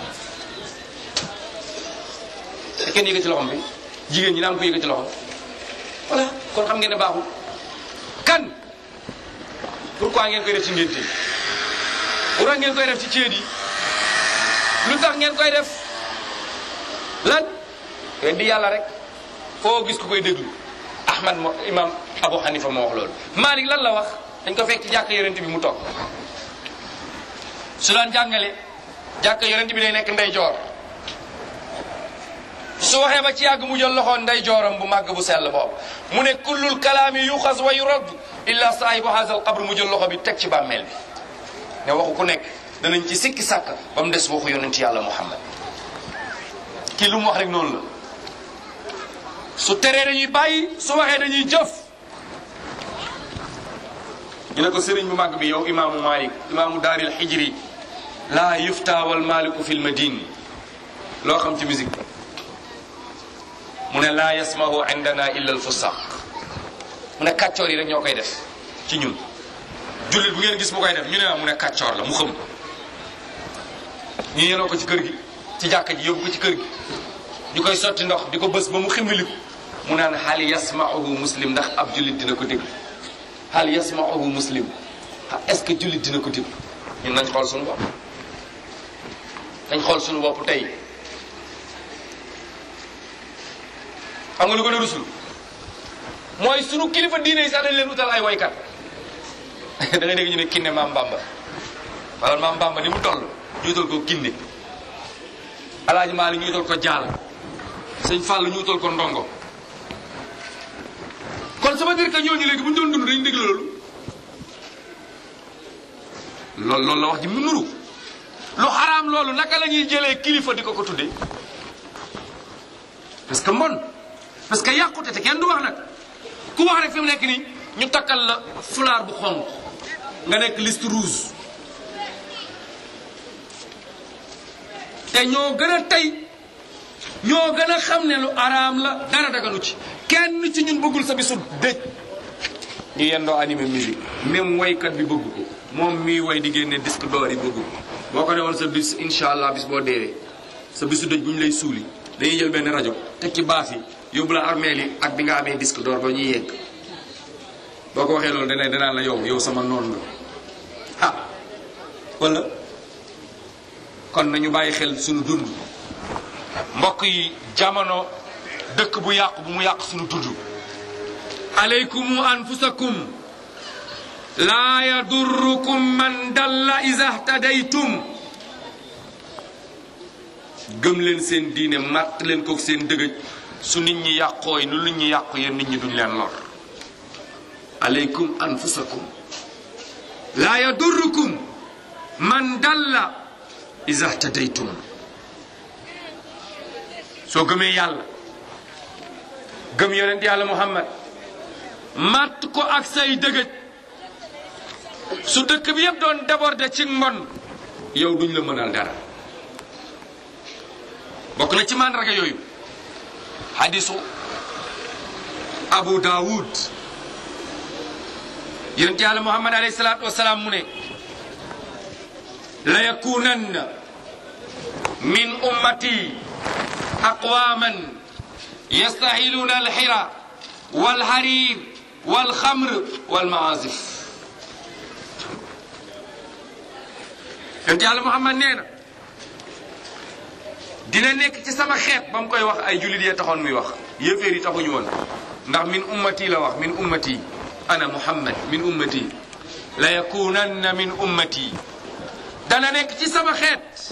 te kenn yëkkati loxom bi jigéen ñi naan ko yëkkati loxom voilà kon xam ngeen ne baaxul kan pourquoi ngeen koy def ci ngénte yi pourquoi ngeen koy def ci ceet yi lu tax ngeen koy def lan ngeen di yàlla rek foo gis ku koy déglu ahmad mo imam abu hanifa moo wax loolu malik lan la wax dañ ko fekk ci jàkk yonent bi mu toog su daan jàngale jàkk yonent bi day nekk ndey joor su waxee ba ci yàgg mu jël loxoon ndey jooram bu màgg bu sell boobu mu ne kullul kalaami yuxas wa yurad illa saahibu haza al qabr mu jël loxo bi teg ci bàmmeel bi ne waxu ku nekk danañ ci sikki sàkk ba mu des waxu yonent yàlla muhammad kii lu mu wax rek noonu la su teree dañuy bàyyi su waxee dañuy jëf ñu ne ko sëriñ bu màgg bi yow imaamu malik imaamu daaril xijri laa yufta wal maliku fil madine loo xam ci musique mu ne laa yasmahu indana illa al fusaq mu ne kàccoor yi rek ñoo koy def ci ñun jullit bu ngeen gis mu koy def ñu ne mu ne kàccoor la mu xam ñu yenoo ko ci kër gi ci jàkka ji yóbbu ko ci kër gi ñu koy sotti ndox di ko bës ba mu ximmiliku mu naan hal yasmauhu muslim ndax ab jullit dina ko déglu hal yasmauhu muslim est-ce que jullit dina ko déglu ñun nañ xool suñu bopp nañ xool suñu bopp tey xam nga lu gën a rusul mooy sunu kilifa diine yi sax dañ leen utal ay waykat da ngay dégg ñu ne kinne maam Bamba wala maam Bamba ni mu toll ñu utal ko kinne alaaji Maali ñu utal ko jaal sëñ Fall ñu utal ko ndongo kon ça veut dire que ñooñu léegi bu ñu doon dund dañu déglu loolu loolu loolu la wax ji mu nuru lu xaraam loolu naka la ñuy jëlee kilifa di ko ko tuddee parce que mon parce que yàqute te kenn du wax nag ku wax rek fi mu nekk nii ñu takkal la fulaar bu xonq nga nekk liste rouge te ñoo gën a tey ñoo gën a xam ne lu araam la dara daganu ci kenn ci ñun bëggul sa bisu dëj ñu yendoo animé musique même waykat bi bëgg ko moom mii way di génne disque d'or yi bëgg ko boo ko defoon sa bis incha allah bis boo deewee sa bisu dëj bu ñu lay suuli dañuy jël benn rajo teg ci baas yi yóbbu la armeel yi ak bi nga amee disque d'or ba ñuy yegg boo ko waxee loolu dana danaan la yow yow sama noon nga ah wala kon nañu bàyyi xel suñu dund mbokk yi jamono dëkk bu yàqu bu mu yàq suñu dund alaykum anfusakum laa yadurrukum man dalla iza htadaytum gëm leen seen diine màtt leen ko seen dëgëj su nit ñi yàqooy nu nit ñi yàqu yéen nit ñi duñ leen lor alaykum anfusakum laa yadurrukum man dalla iza htadaytum soo gëmee yàlla gëm yonent yàlla muhammad màtt ko ak say dëgëj su dëkk bi yëpp doon déborder ci mbon yow duñ la mënal dara bokk na ci màndarga yooyu hadisu abu daawud yonent yàlla muhammad alayhi salaatu wasalaam mu ne la yakunanna min ummati aqwaman yastahiluuna alxira walharir walxamr walmaazif yonent yàlla muhammad nee na dina nekk ci sama xeet ba mu koy wax ay jullit yee taxoon muy wax yéeféer yi taxuñu woon ndax min ummati la wax min ummati ana muhammad min ummati la yakunanna min ummati dana nekk ci sama xeet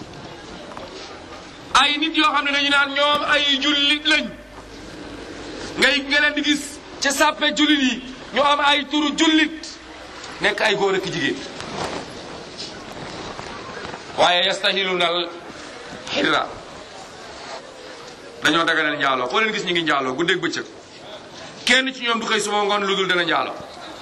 ay nit yoo xam ne dañu naan ñoom ay jullit lañ ngay nga leen di gis ca sàppe jullit yi ñu am ay turu jullit nekk ay góor ak jigéen waaye yastahiluna al xirra dañoo daganal njaaloo foo leen gis ñu ngi njaaloo guddeeg bëccëg kenn ci ñoom du xëy suba ngoon lu dul dana njaaloo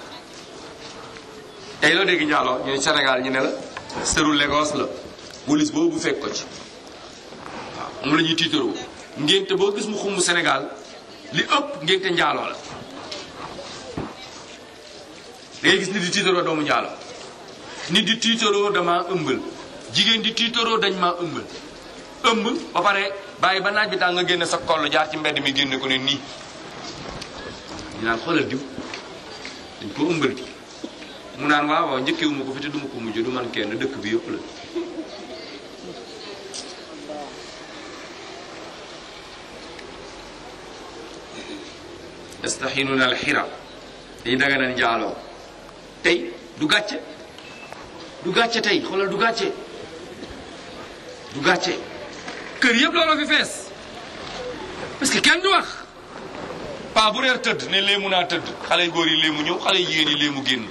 tey loo dégg njaaloo ñu ne Sénégal ñu ne la sëru Lagos la wulis boobu fekk ko ci waaw moom la ñuy tiitaroo ngénte boo gis mu xumb Sénégal li ëpp ngénte njaaloo la dangay gis nit di tiitaroo doomu njaaloo nit di tiitaroo dama ëmbal jigéen di tiitaroo dañ maa ëmbal ëmb ba pare bàyyi ba naaj bi tàng nga génne sa koll jaar ci mbedd mi génne ko ne nii ñu naan xoolal diw dañ ko ëmbal di mu naan waaw waaw njëkkewuma ko fi te duma ko mujj du man kenn dëkk bi yëpp la yastaxinuna alxira dañu daganal njaaloo tey du gàcce du gàcce tey xoolal du gàcce du gàcce kër yëpp looloo fi fees parce que kenn du wax paa bu reer tëdd ne léemu naa tëdd xale yu góor yi léemu ñëw xale yu jigéen yi léemu génn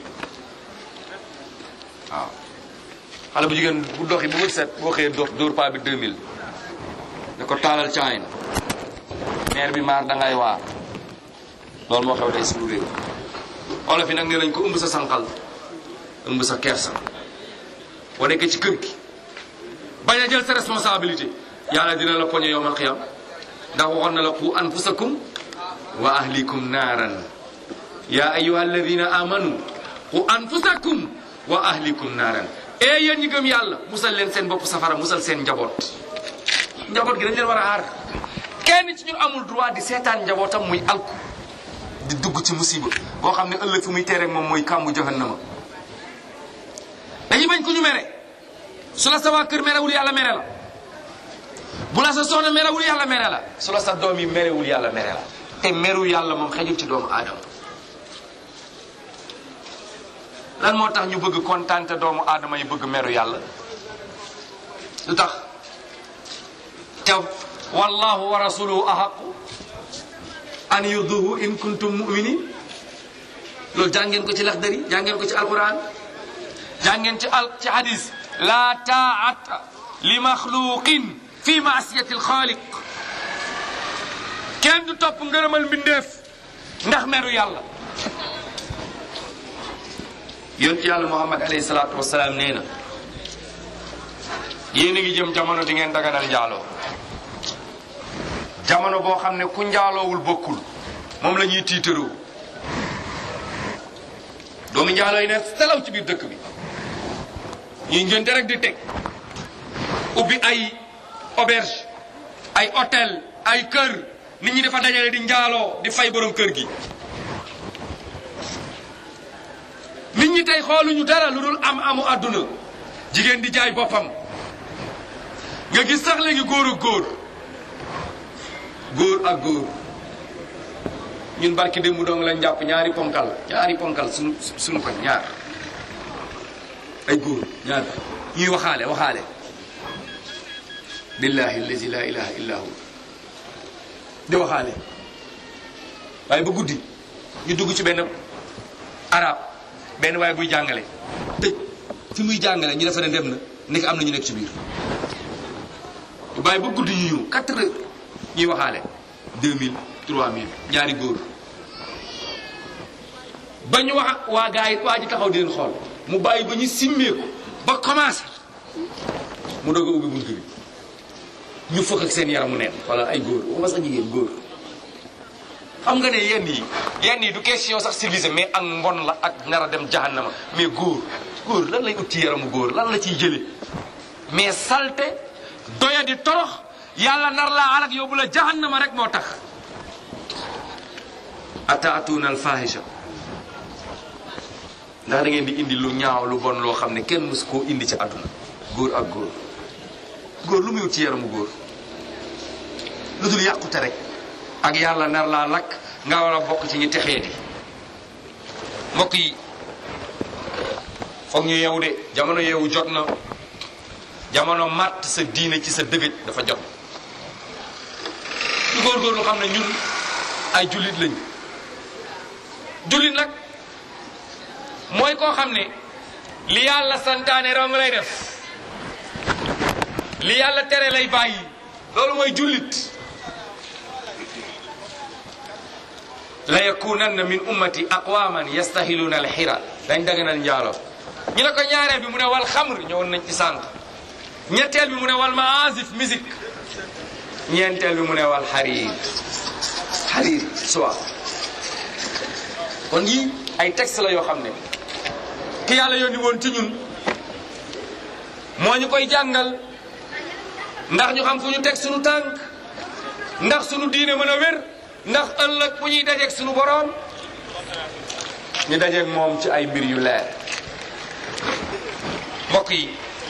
waaw xale bu jigéen bu doxi bu wët set boo xëyee dox dóor paa bi 2000 da ko taalal caayin maire bi maar dangay waar loolu moo xew tey suñu réew olof yi nag nee nañ ko ëmb sa sànqal ëmb sa kersa boo nekkee ci kër gi bañ a jël sa responsabilité yàlla dina la poñe yowmal xiyam ndax waxoon na la qu anfusakum wa ahlikum naaran ya ayuha alladina amanu qu anfusakum wa ahlikum naaran e yéen ñi gëm yàlla musal leen seen bopp safara musal seen njaboot njaboot gi dañ leen war a aar kenn ci ñun amul droit di seetaan njabootam muy alku di dugg ci musiba boo xam ne ëllëg fu muy teere moom mooy kàmbu jahannama dañuy bañ ku ñu mere su la sa waa kër merewul yàlla mere la bu la sa soxna merewul yàlla mere la su la sa doom yi merewul yàlla mere la te meru yàlla moom xejul ci doomu aadama lan moo tax ñu bëgg kontaan te doomu aadama yi bëgg meru yàlla lu tax te wallahu wa rasuluhu ahaqu an yurduhu in kuntum muminin loolu jàngeen ko ci laxdari jàngeen ko ci alquran jàngeen ci al ci hadis la taata li maxluqin fi maasiyati alxaaliq kenn du topp ngërëmal mbindeef ndax meru yàlla yonent yàlla muhammad alayhi salaatu wasalaam nee na yéen a ngi jëm jamono di ngeen daganal njaaloo jamono boo xam ne ku njaaloowul bokkul moom la ñuy tiitaroo doomu njaaloo yi ne selaw ci biir dëkk bi ñuy ngénte rek di teg ubbi ay auberge ay hôtel ay kër nit ñi dafa dajale di njaaloo di fay borom kër gi nit ñi tey xooluñu dara lu dul am amu àdduna jigéen di jaay boppam nga gis sax léegi góor ak góor góor ak góor ñun barki démb dong lañ jàpp ñaari ponkal ñaari ponkal suñu suñu ko ñaar ay góor ñaar ñuy waxaale waxaale billahi allazi la ilaha illa hu di waxaale waaye ba guddi ñu dugg ci benn arab benn waaye buy jàngale tëj fi muy jàngale ñu defe ne dem na nekk am na ñu nekk ci biir bàyyi ba guddi ñu ñëw quatre heures ñuy waxaale deux mille trois mille ñaari góor ba ñu wax waa gars yi waa ji taxaw di leen xool mu bàyyi ba ñu simmeeku ba commencé mu doog a ubbi bunt bi ñu fëkk ak seen yaramu neen wala ay góor waxuma sax jigéen góor xam nga ne yenn yi yenn yi du question sax civilisé mais ak mbon la ak nar a dem jahannama mais góor góor lan lay ut ci yaramu góor lan la ciy jële mais salte doya di torox yàlla nar laa alak yóbbu la jahannama rek moo tax ataatuuna alfahisha ndax da ngeen di indi lu ñaaw lu bon loo xam ne kenn mus koo indi ci àdduna góor ak góor góor lu muy ut ci yaramu góor lu dul yàqute rek ak yàlla nar laa lakk nga war a bokk ci ñi texee di mbokk yi foog ñu yeewu de jamono yeewu jot na jamono màtt sa diine ci sa dëgëj dafa jot ñu góorgóorlu xam ne ñun ay jullit lañu jullit nag mooy koo xam ne li yàlla santaane rong lay def li yàlla tere lay bàyyi loolu mooy jullit la yakunanna min ummati aqwaman yastahiluuna alxira dañ daganal njaalo ñu ne ko ñaareel bi mu ne wal xamr ñëwoon nañ ci sànq ñetteel bi mu ne wal maasif musique ñeenteel bi mu ne wal xariir xariir soie kon yii ay texte la yoo xam ne ki yàlla yónni woon ci ñun moo ñu koy jàngal ndax ñu xam fu ñu teg sunu tànk ndax sunu diine mën a wér ndax ëllëg bu ñuy dajeeg sunu boroom ñu dajeeg moom ci ay mbir yu leer mbokk yi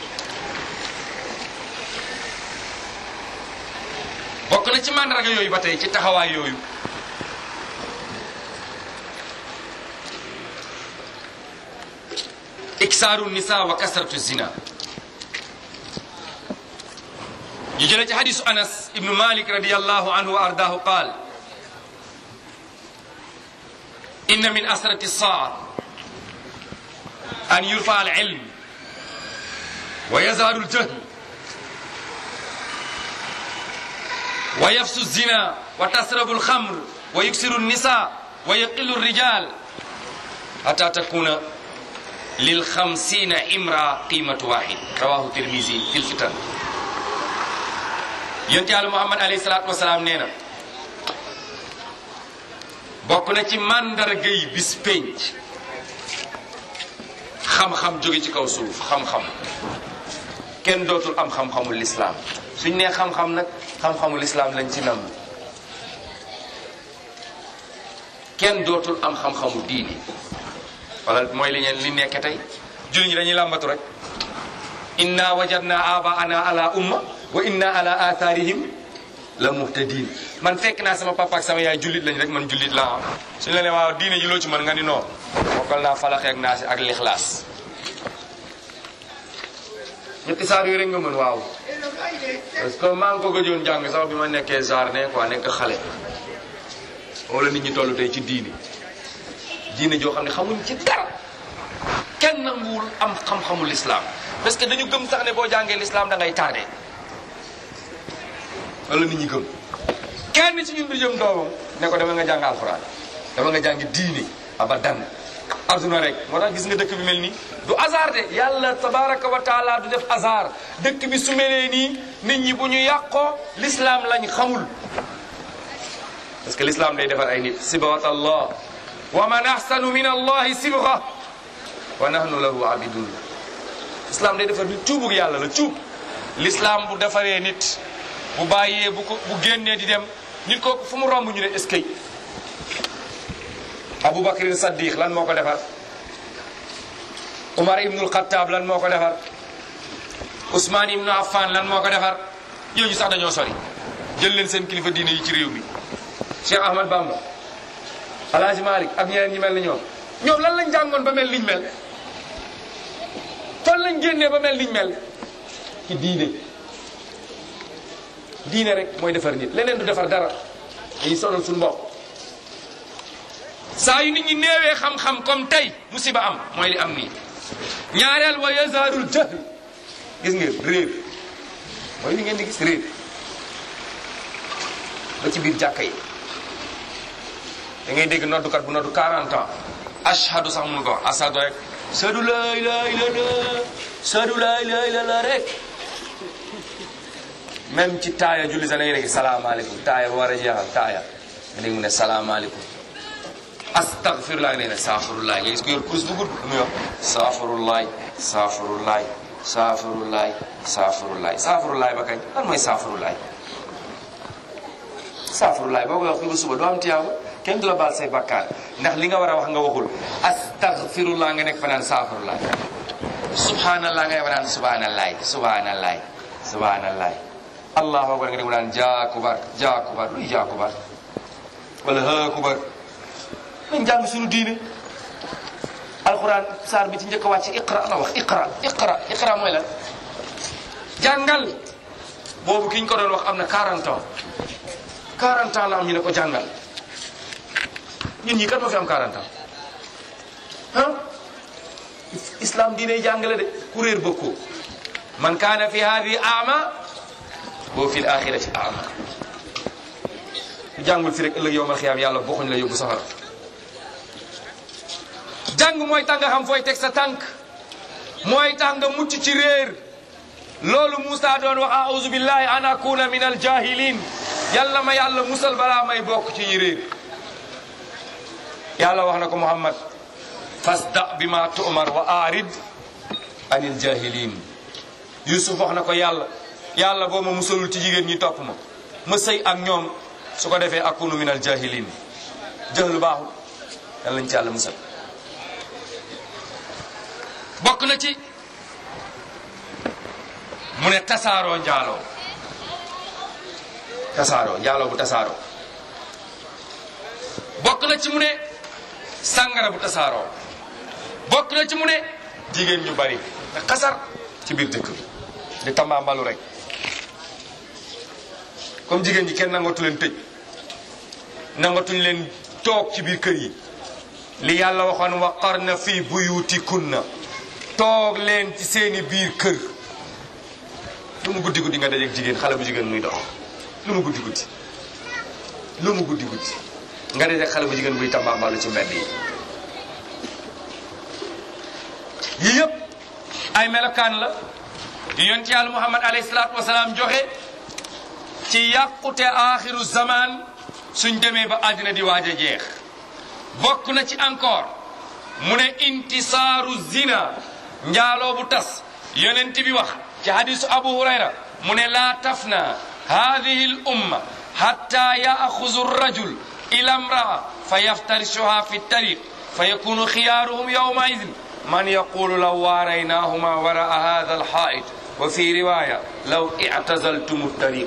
bokk na ci màndarga yooyu ba tey ci taxawaay yooyu iksaaru nisa wa kasratu zina ñu jëlee ci hadisu anas ibnu malik radiallahu anhu wa ardahu qaal inna min asrati saa an yurfa al ilm wa yazharu al jahl wa yafsu zina wa tasrabu al khamr wa yuksiru al nisa wa yaqilu al rijal hatta takuna lil xamsina imra qimatu wahid rawahu tirmisi fil fitan yonent yàlla muhammad alayhi salaatu wasalaam nee na bokk na ci màndarga yi bis pénc xam-xam jóge ci kaw suuf xam-xam kenn dootul am xam-xamul lislaam suñ nee xam-xam nag xam-xamul lislaam lañ ci nam kenn dootul am xam-xamu diini wala mooy li ñeen li nekk tey julli ñi dañuy làmbatu rek inna wajadna abaana ala umma wa inna ala atharihim la muhtadin man fekk naa sama papa ak sama yaay jullit lañ rek man jullit laa am suñu la ne waaw diine ji loo ci mën nga ni non bokkal naa falaxe ak naasi ak lixlaas ñetti saar yooyu rek nga mën waaw parce que maa ngi ko gëjoon jàng sax bi ma nekkee jardin quoi nekk xale wala nit ñi toll tey ci diine diine joo xam ne xamuñ ci dara kenn nanguwul am xam-xamul l'islam parce que dañu gëm sax ne boo jàngee l'islam da ngay tardé wala nit ñi gëm kenn ci ñun du jëm doomam ne ko dama nga jàng alxuraan dama nga jàng diine abadan aduna rek moo tax gis nga dëkk bi mel nii du hasard de yàlla tabaraka wa taala du def hasard dëkk bi su melee nii nit ñi bu ñu yàqoo l'islam lañ xamul parce que l'islam day defar ay nit sibawat allah wa man ahsanu min allahi sibra wa nahnu lahu abidun islam day defar nit cuubug yàlla la cuub l'islam bu defaree nit bu bàyyee bu ko bu génnee di dem nit kooku fu mu romb ñu ne est-ce que Aboubacar Saddiq lan moo ko defar Umar ibnul Xattaab lan moo ko defar Ousmane ibnu Affan lan moo ko defar yooyu sax dañoo sori jël leen seen kilifa diine yi ci réew mi Cheikh Ahmad Bamba Alhaji Malick ak ñeneen ñi mel ni ñoom ñoom lan lañ jàngoon ba mel liñ mel fan lañ génnee ba mel liñ mel ci diine diine rek mooy defar nit leneen du defar dara dañuy sonal suñu bopp saa yu nit ñi néewee xam-xam comme tey musiba am mooy li am nii ñaareel wa yazarul jahl gis ngeen réer mooy li ngeen di gis réer ba ci biir jàkka yi da ngay dégg noddukat bu noddu 40 ans ashhadu sax mun ko wax ashhadu rek sadu laa ilaaha illallaah sadu laa ilaaha illallaah rek même ci taaya julli sax da ngay dégg salaamaaleykum taaya ba war a jeexal taaya nga dégg mu ne salaamaaleykum astaghfirullah nee na saafirullah nga gis ko yor kurus bu gudd lu muy wax saafirullah saafirullah saafirullah saafirullah saafirullah ba kañ lan mooy saafirullah saafirullah boo koy wax fi ba suba doo am tiyaaba kenn du la baal say bakkaar ndax li nga war a wax nga waxul astaghfirullah nga nekk fa naan saafirullah subhanallah nga nekk fa naan subhanallah subhanallah subhanallah allahu akbar nga nekk fa naan jaakubar jaakubar luy jaakubar wala haakubar nañ jàng suñu diine alquran saar bi ci njëkk a wàcc iqra la wax iqra iqra iqra mooy lan jàngal boobu ki ñu ko doon wax am na 40 ans 40 ans la am ñu ne ko jàngal ñun ñii kat moo fi am 40 ans ah islam diine jàngale de ku réer bokkoo man kaana fi hadi ama boo fi l axirati ama ku jàngul fi rek ëllëg yowmal xiyaam yàlla bokkuñ la yóbbu safara jàng mooy tax nga xam fooy teg sa tànk mooy tax nga mucc ci réer loolu Moussa doon wax auzu billahi an akuna min al jahilin yàlla ma yàlla musal balaa may bokk ci ñi réer yàlla wax na ko Muhammad fasda bi ma tu'mar wa arid anil jahilin Yusuf wax na ko yàlla yàlla boo ma musalul ci jigéen ñi topp ma ma sëy ak ñoom su ko defee akunu min al jahilin jëhlu baaxul yàlla lañ ci yàlla musal bokk na ci mu ne tasaaroo njaaloo tasaaroo njaaloo bu tasaaroo bokk na ci mu ne sàngara bu tasaaroo bokk na ci mu ne jigéen ñu bari te xasar ci biir dëkk bi di tambaambalu rek comme jigéen ñi kenn nangatu leen tëj nangatuñ leen toog ci biir kër yi li yàlla waxoon wa qarna fi buyutikunna toog leen ci seeni biir kër lu mu guddi guddi nga dajeeg jigéen xale bu jigéen muy dox lu mu guddi guddi lu mu guddi guddi nga dajeeg xale bu jigéen buy tambaambalu ci mbedd yi yii yëpp ay melokaan la yu yonent yàlla muhammad alayhi salaatu wasalaam joxe ci yàqute aaxiru zaman suñ demee ba àddina di waaj a jeex bokk na ci encore mu ne intisaaru zina njaaloo bu tas yonent bi wax ci hadisu abu hurayra mu ne laa tafna hadihi l umma hatta yaaxuzu rajul ila mraa fa yaftarisuha fi tariq fa yakunu xiyaaruhum yawma idin man yaqulu law waaraynahuma waraa hada alxaait wa fi riwaya law i'tazaltum tariq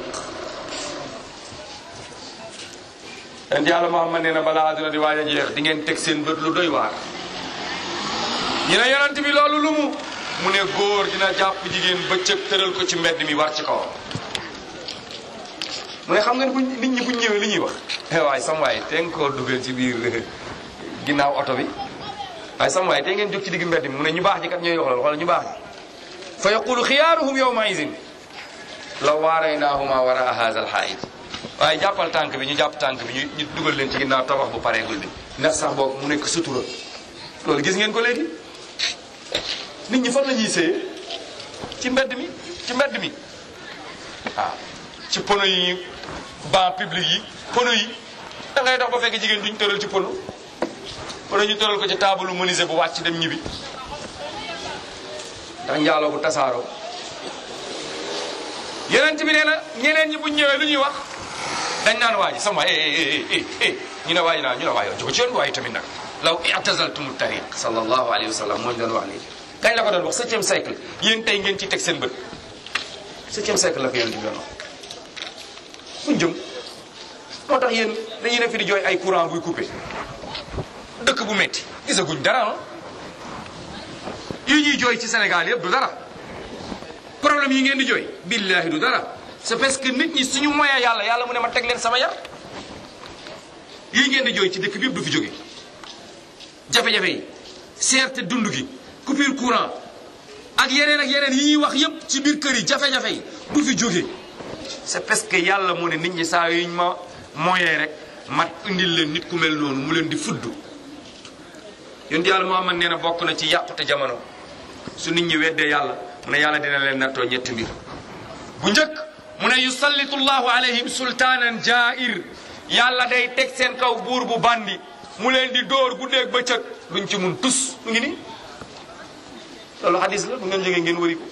en yàlla Muhammad nee na balaa àdduna di waaj a jeex di ngeen teg seen bët lu doy waar ñu ne yonent bi loolu lu mu mu ne góor dina jàpp jigéen bëccëg tëral ko ci mbedd mi war ci kawam mu ne xam nga buñ nit ñi buñ ñëwee li ñuy wax waaye sam waay te nga koo dugal ci biir ginnaaw oto bi waaye sam waay te ngeen jóg ci digg mbedd mi mu ne ñu baax ñi kat ñooy wax loolu wala ñu baax ñi fa yaqulu xiyaaruhum yawma izin law waaraynaahuma wara haza alxaayid waaye jàppal tànk bi ñu jàpp tànk bi ñu ñu dugal leen ci ginnaaw tabax bu pareegul bi ndax sax boobu mu nekk sutura loolu gis ngeen ko léegi nit ñi fan la ñuy séye ci mbedd mi ci mbedd mi waaw ci pono yi banc public yi pono yi da ngay dox ba fekk jigéen duñ tëral ci pono wala ñu tëral ko ci taabalu menuisier bu wàcc dem ñibbi ndax njaaloo bu tasaaroo yeneen bi nee na ñeneen ñi buñ ñëwee lu ñuy wax dañ naan waaji sama waay eh eh eh ñu ne waaji naa ñu ne waay yow jóge ci yoon waaye tamit nag law i'tazaltum tariq sallallahu alayhi wa sallam moo ñu doon wax léegi kañ la ko doon wax septième siècle yéen tey ngeen ci teg seen bët septième siècle la ko yéen di doon wax buñ jëm moo tax yéen dañuy ne fi di jooy ay courant buy coupé dëkk bu metti gisaguñ dara ah yi ñuy jooy ci Sénégal yëpp du dara problème yi ngeen di jooy billahi du dara c'est parce que nit ñi suñu moyen yàlla yàlla mu ne ma teg leen sama yar yii ngeen di jooy ci dëkk bi yëpp du fi jóge jafe-jafe yi seerte dund gi coupure courant ak yeneen ak yeneen yi ñuy wax yëpp ci biir kër yi jafe-jafe yi du fi jóge c'est parce que yàlla mu ne nit ñi saa yuñ ma moyen rek mat indil leen nit ku mel noonu mu leen di fudd yonent yàlla Muhammad nee na bokk na ci yàqute jamono su nit ñi weddee yàlla mu ne yàlla dina leen nattoo ñetti mbir bu njëkk mu ne yusallitu llahu alayhim sultaanan jaa'ir yàlla day teg seen kaw buur bu bandi mu leen di dóor guddeeg bëccëg duñ ci mun tus mu ngi nii loolu hadis la bu ngeen jógee ngeen wëri ko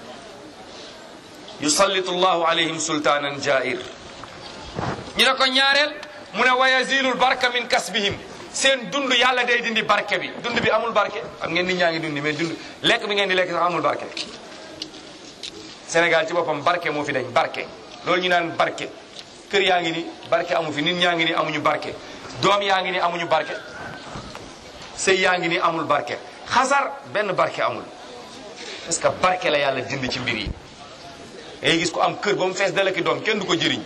yusallitu llahu alayhim sultaanan jaa'ir ñu ne ko ñaareel mu ne wa yazilul barka min kasbihim seen dund yàlla day dindi barke bi dund bi amul barke xam ngeen nit ñaa ngi dundi mais dund lekk bi ngeen di lekk sax amul barke Sénégal ci boppam barke moo fi dañ barke loolu ñu naan barke kër yaa ngi ni barke amu fi nit ñaa ngi ni amuñu barke doom yaa ngi ni amuñu barke sëy yaa ngi ni amul barke xasar benn barke amul parce que barke la yàlla dindi ci mbir yi ngay gis ko am kër ba mu fees dalaki doom kenn du ko jëriñ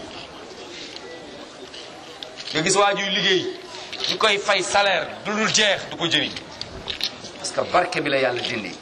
nga gis waa juy liggéey ñu koy fay salaire du dul jeex du ko jëriñ parce que barke bi la yàlla dindi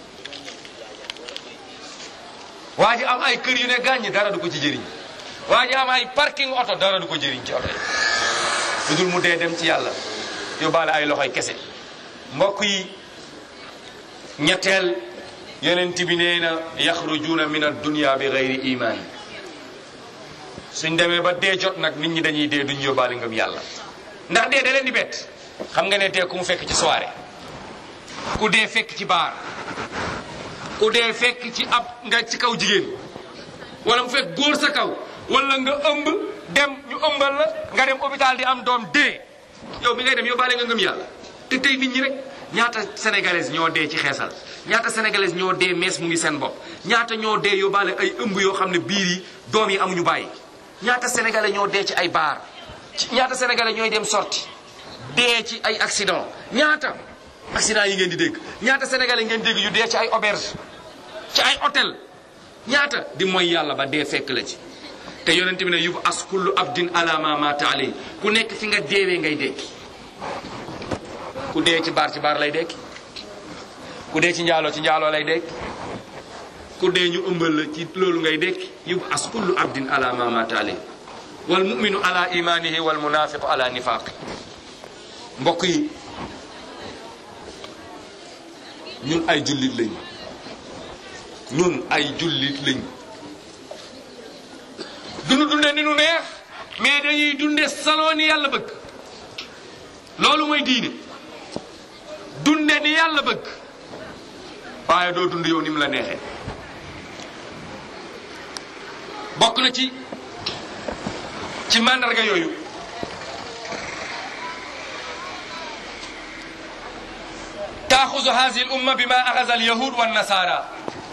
waa ji am ay kër yu ne gàññi dara du ko ci jëriñ waa ji am ay parking oto dara du ko jëriñ ci oto yi lu dul mu dee dem ci yàlla yóbbaale ay loxoy kese mbokk yi ñetteel yonent bi nee na yaxrujuuna min ad-dunya bi gayri iman suñ demee ba dee jot nag nit ñi dañuy dee duñ yóbbaale ngëm yàlla ndax dee da leen di bett xam nga ne dee ku mu fekk ci soirée ku dee fekk ci baar ku dee fekk ci ab nga ci kaw jigéen wala mu fekk góor sa kaw wala nga ëmb dem ñu ëmbal la nga dem hôpital di am doom dee yow mi ngay dem yóbbaale nga ngëm yàlla te tey nit ñi rek ñaata sénégalais ñoo dee ci xeesal ñaata sénégalais ñoo dee mees mu ngi seen bopp ñaata ñoo dee yóbbaale ay ëmb yoo xam ne biir yi doom yi amuñu bàyyi ñaata sénégalais ñoo dee ci ay baar ñaata sénégalais ñooy dem sorti dee ci ay accident ñaata accident yi ngeen di dégg ñaata sénégalais ngeen dégg yu dee ci ay auberge ci ay hôtel ñaata di mooy yàlla ba dee fekk la ci te yonent bi ne yub as kullu abdin ala ma mata alay ku nekk fi nga deewee ngay dekki ku dee ci baar ci baar lay dekki ku dee ci njaaloo ci njaaloo lay dekki ku dee ñu ëmbal la ci loolu ngay dekki yub as kullu abdin ala ma mata alay wal muminu ala imanihi wal munafiqu ala nifaqi mbokk yi ñun ay jullit lañ ñun ay jullit lañ dunu dunde ni nu neex mais dañuy dunde saloo ni yàlla bëgg loolu mooy diine dunde ni yàlla bëgg waaye doo dund yow ni mu la neexee bokk na ci ci mandarga yooyu taaxuzu hazihi l umma bi ma axaza al yahud wa nasara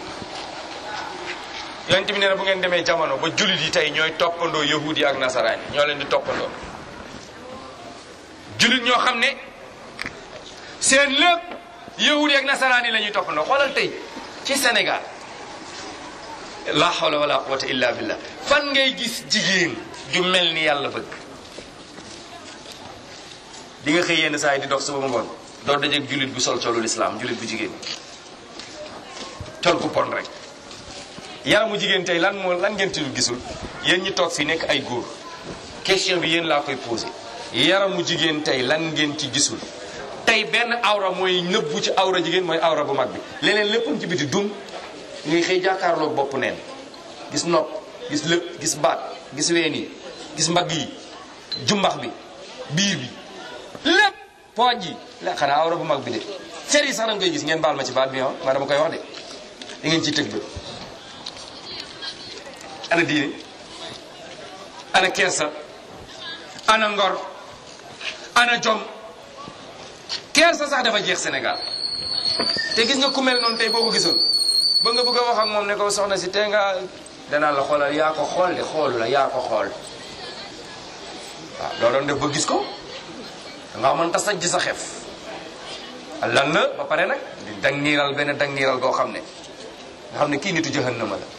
yonent bi nee na bu ngeen demee jamono ba jullit yi tey ñooy toppandoo yahud yi ak nasaraan yi ñoo leen di toppandoo jullit ñoo xam ne seen lépp yahud yi ak nasaraan yi la ñuy toppandoo xoolal tey ci Sénégal la hawla wala quwwata illa billah fan ngay gis jigéen ju mel ni yàlla bëgg di nga xëy yenn saa yi di dox suba ba ngoon doo dajeeg jullit bu sol colul islam jullit bu jigéen col ku pon rek yaramu jigéen tey lan moo lan ngeen tudd gisul yéen ñi toog fi nekk ay góor question bi yéen laa koy posé yaramu jigéen tey lan ngeen ci gisul tey benn awra mooy nëbbu ci awra jigéen mooy awra bu mag bi leneen léppam ci biti dum ngay xëy jàkkaarloog bopp neen gis nopp gis lëpp gis baat gis ween yi gis mbagg yi jumbax bi biir bi lépp pooj yi la xanaa awra bu mag bi de cer yi sax da nga koy gis ngeen baal ma ci baat bi ah ma dama koy wax de da ngeen ciy tëg ba ana diine ana kersa ana ngor ana jom kersa sax dafa jeex Sénégal te gis nga ku mel noonu tey boo ko gisoon ba nga bëgg a wax ak moom ne ko soxna si tey nga danaa la xoolal yaa ko xool de xoolu la yaa ko xool waaw loo doon def ba gis ko nga mën ta sajj sa xef lan la ba pare nag di dang niiral benn dang niiral goo xam ne nga xam ne kii nitu jahannama la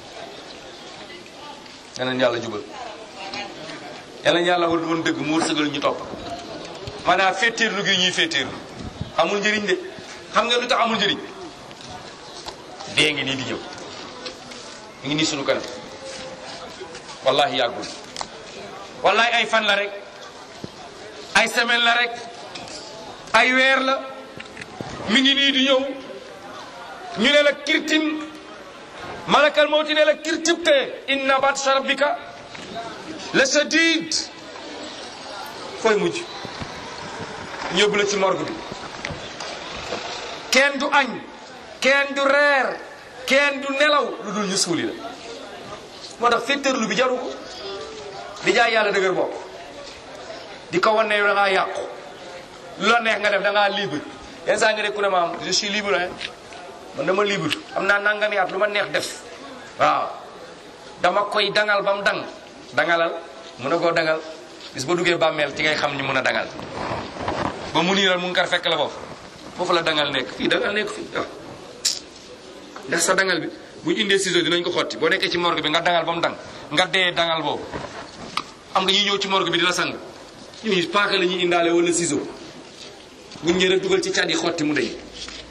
yeneen yàlla jubal yeneen yàlla war woon dëgg mu wërsëgal ñu topp maanaam féetéerlu gi ñuy féetéerlu amul njëriñ de xam nga lu tax amul njëriñ dee ngi nii di ñëw mu ngi nii sunu kanam wallahi yàggul wallahi ay fan la rek ay semaine la rek ay weer la mi ngi nii di ñëw ñu ne la kirtim malakal mawti ne la kirtibte inna batsha rabbika la sadid fooy mujj ñëbbu la ci morgue bi kenn du añ kenn du reer kenn du nelaw lu dul ñu suuli la moo tax féttarlu bi jaru ko di jaay yàlla dëgër bopp di ko wan ne yow da ngaa yàqu lu la neex nga def da ngaa libre yenn saa nga dégg ku ne ma am je suis libre hein man dama libre am naa nangami at lu ma neex def waaw dama koy dangal ba mu dang dangalal mun a koo dangal bis ba duggee bàmmeel ci ngay xam ni mun a dangal ba mu niiral mun kar fekk la foofu foofu la dangal nekk fii dangal nekk fii waaw ndax sa dangal bi bu ñu indee ciseau dinañ ko xotti boo nekkee ci morgue bi nga dangal ba mu dang nga dee dangal boobu am nga ñuy ñëw ci morgue bi di la sang ñuy paaka la ñuy indaale wala ciseau buñ ñëwee rek dugal ci cat yi xotti mu day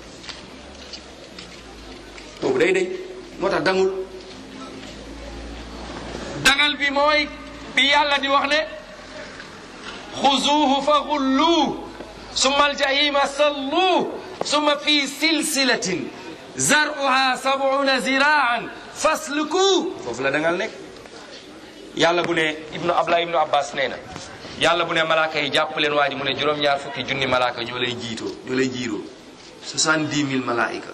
boobu day day moo tax dangul dangal bi mooy bi yàlla di wax ne xuzuuhu fa xulluuh summa aljahima salluuh summa fi silsilatin zaruha sabuna ziraan fasluku foofu la dangal nekk yàlla bu ne ibnu abla ibnu abbas nee na yàlla bu ne malaaka yi jàpp leen waa ji mu ne juróom-ñaar fukki junni malaaka ñoo lay jiitoo ñoo lay jiiroo soixante-dix mille malaayika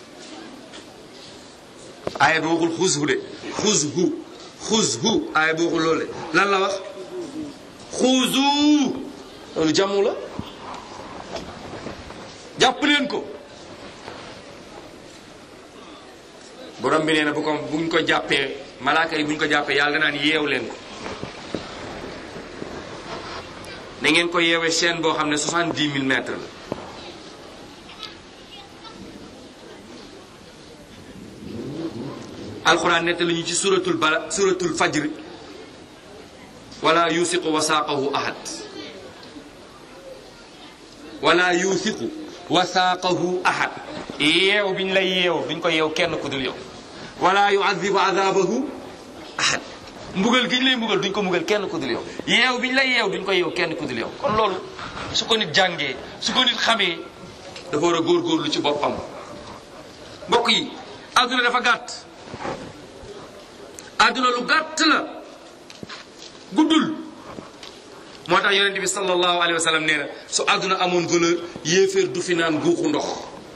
aaya bi waxul xuzhu de xuzhu xuzhu aaya bi waxul loole lan la wax xuzu loolu jàmmu la jàpp leen ko borom bi nee na bu ko buñ ko jàppee malaaka yi buñ ko jàppee yàlla naan yeew leen ko na ngeen ko yeewee chaîne boo xam ne soixante-dix mille mètres la alquran nettali ñu ci suratul bala suratul fajr wala yusiqu wasaaqahu ahad wala yusiqu wasaaqahu ahad yeew biñ lay yeew duñ ko yeew kenn ku dul yow wala yuadibu adabahu ahad mbugal giñ lay mbugal duñ ko mbugal kenn ku dul yow yeew biñ lay yeew duñ ko yeew kenn ku dul yow kon loolu su ko nit jàngee su ko nit xamee dafa war a góorgóorlu ci boppam mbokk yi àdduna dafa gàtt àdduna lu gàtt la guddul moo tax yonente bi sallallahu alayhi wa sallam nee na su àdduna amoon valeur yéeféer du fi naan guuxu ndox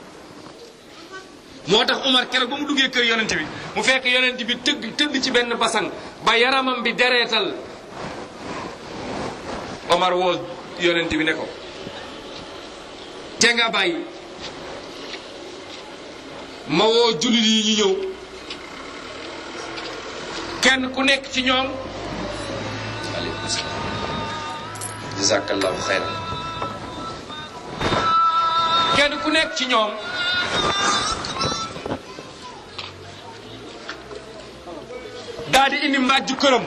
moo tax Umar keroog ba mu duggee kër yonente bi mu fekk yonente bi tëgg tëdd ci benn basang ba yaramam bi dereetal Omar woo yonente bi ne ko te nga bàyyi ma woo jullit yi ñu ñëw kenn ku nekk ci ñoom aleykum salaam jazakallahu xayran kenn ku nekk ci ñoom daa di indi mbàjju këram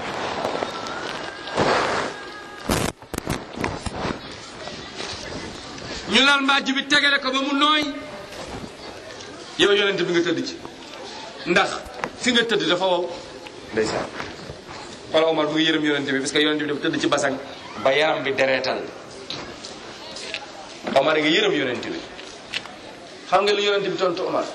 ñu lal mbàjj bi tegale ko ba mu nooy yow yonent bi nga tëdd ci ndax fi nga tëdd dafa wow ndeysaan wala Omar bu ngi yërëm yonent bi parce que yonent bi dafa tëdd ci basang ba yaram bi dereetal Omar nga yërëm yonent bi xam nga lu yonent bi tontu Omar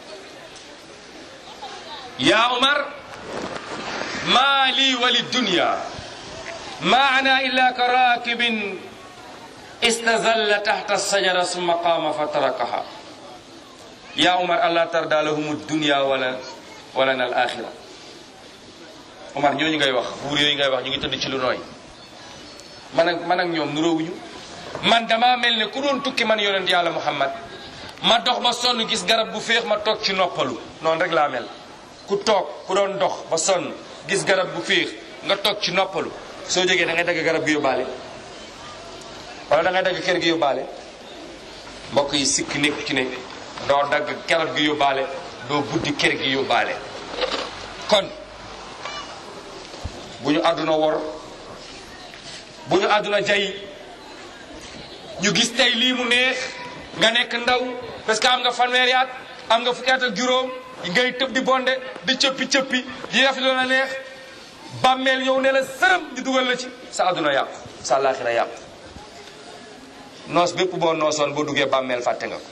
yaa Omar maa lii wali dunya ma ana illa ka raakibin istazalla taxta sajara summa qaama fa tarakaha yaa Omar allah tarda lahum dunya wala wala na al axira Omar ñooñu ngay wax buur yooyu ngay wax ñu ngi tëdd ci lu nooy man ak man ak ñoom nuróowuñu man dama mel ne ku doon tukki man yonent yàlla Muhammad ma dox ba sonn gis garab bu féex ma toog ci noppalu noonu rek laa mel ku toog ku doon dox ba sonn gis garab bu féex nga toog ci noppalu soo jógee da ngay dagg garab gi yóbbaale wala da ngay dagg kër gi yóbbaale mbokk yi sikk nekk ci ne doo dagg garab gi yóbbaale doo buddi kër gi yóbbaale kon bu ñu àdduna wor bu ñu àdduna jay ñu gis tey lii mu neex nga nekk ndaw parce que am nga fanweeri at am nga fukki at ak juróom ngay tëb di bonde di cëppi cëppi di def lu la neex bàmmeel ñëw ne la sërëm di dugal la ci sa àdduna yàqu sa àllaaxira yàqu noos bépp boo noosoon boo duggee bàmmeel fàtte nga ko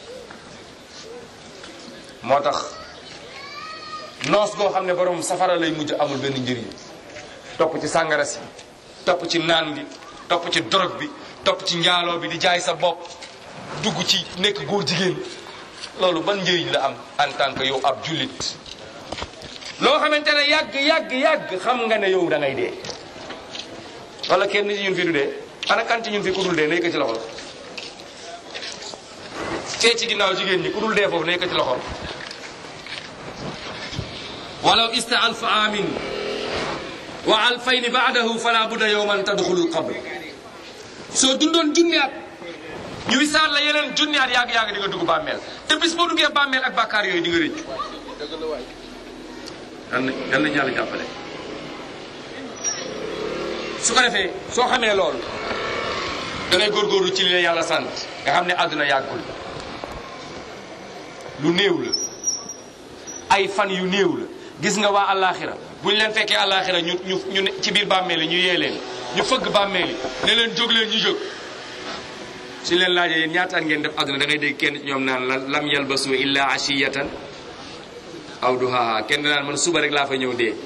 moo tax noos goo xam ne borom safara lay mujj amul benn njëriñ topp ci sàngara si topp ci naan bi topp ci dorog bi topp ci njaaloo bi di jaay sa bopp dugg ci nekk góor jigéen loolu ban njëriñ la am en tant que yow ab jullit loo xamante ne yàgg yàgg yàgg xam nga ne yow da ngay dee wala kenn ci ñun fi du dee ana kan ci ñun fi ku dul dee nay ko ci loxo fee ci ginnaaw jigéen ñi ku dul dee foofu nay ko ci loxo walaw ista alfa amin wa alfayni baadahu fala budda yowman tadxulul qabr soo dundoon junni at ñu wisaat la yeneen junni at yàgg yàgg di nga dugg bàmmeel te bis boo duggee bàmmeel ak bàkkaar yooyu di nga rëccu yan na yan nañu yàlla jàppale su ko defee soo xamee loolu da ngay góorgóorlu ci li la yàlla sant nga xam ne àdduna yàggul lu néew la ay fan yu néew la gis nga waa àllaaxira bu ñu leen fekkee àllaaxira ñu ñu ñu ne ci biir bàmmeel yi ñu yee leen ñu fëgg bàmmeel yi ne leen jóg leen ñu jóg suñ leen laajee yéen ñaata at ngeen def àdduna da ngay dégg kenn ci ñoom naan la lam yalbasu illa ashiyatan aw duhaha kenn naan man suba rek laa fa ñëw dee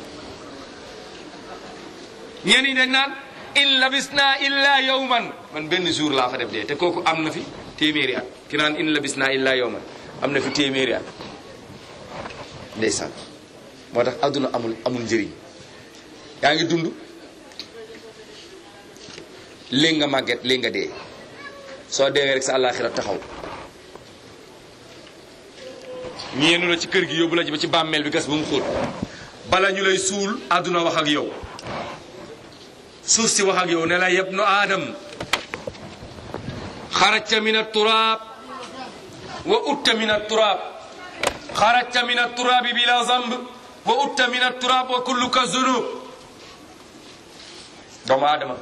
ñenn ñi dañ naan in labisna illa yawman man benn jour laa fa def dee te kooku am na fi téeméeri at ki naan in labisna illa yawman am na fi téeméeri at ndeysaan moo tax àdduna amul amul njëriñ yaa ngi dund léegi nga màgget léegi nga dee soo deewee rek sa àllaaxira taxaw ñu yenu la ci kër gi yóbbu la ci ba ci bàmmeel bi gas ba mu xóot bala ñu lay suul àdduna wax ak yow suuf si wax ak yow ne la yabnu aadam xarajta min aturaab wa utta min aturaab xarajta min aturaabi bila zamb wa utta min aturaab wa kulluka zunub doomu aadama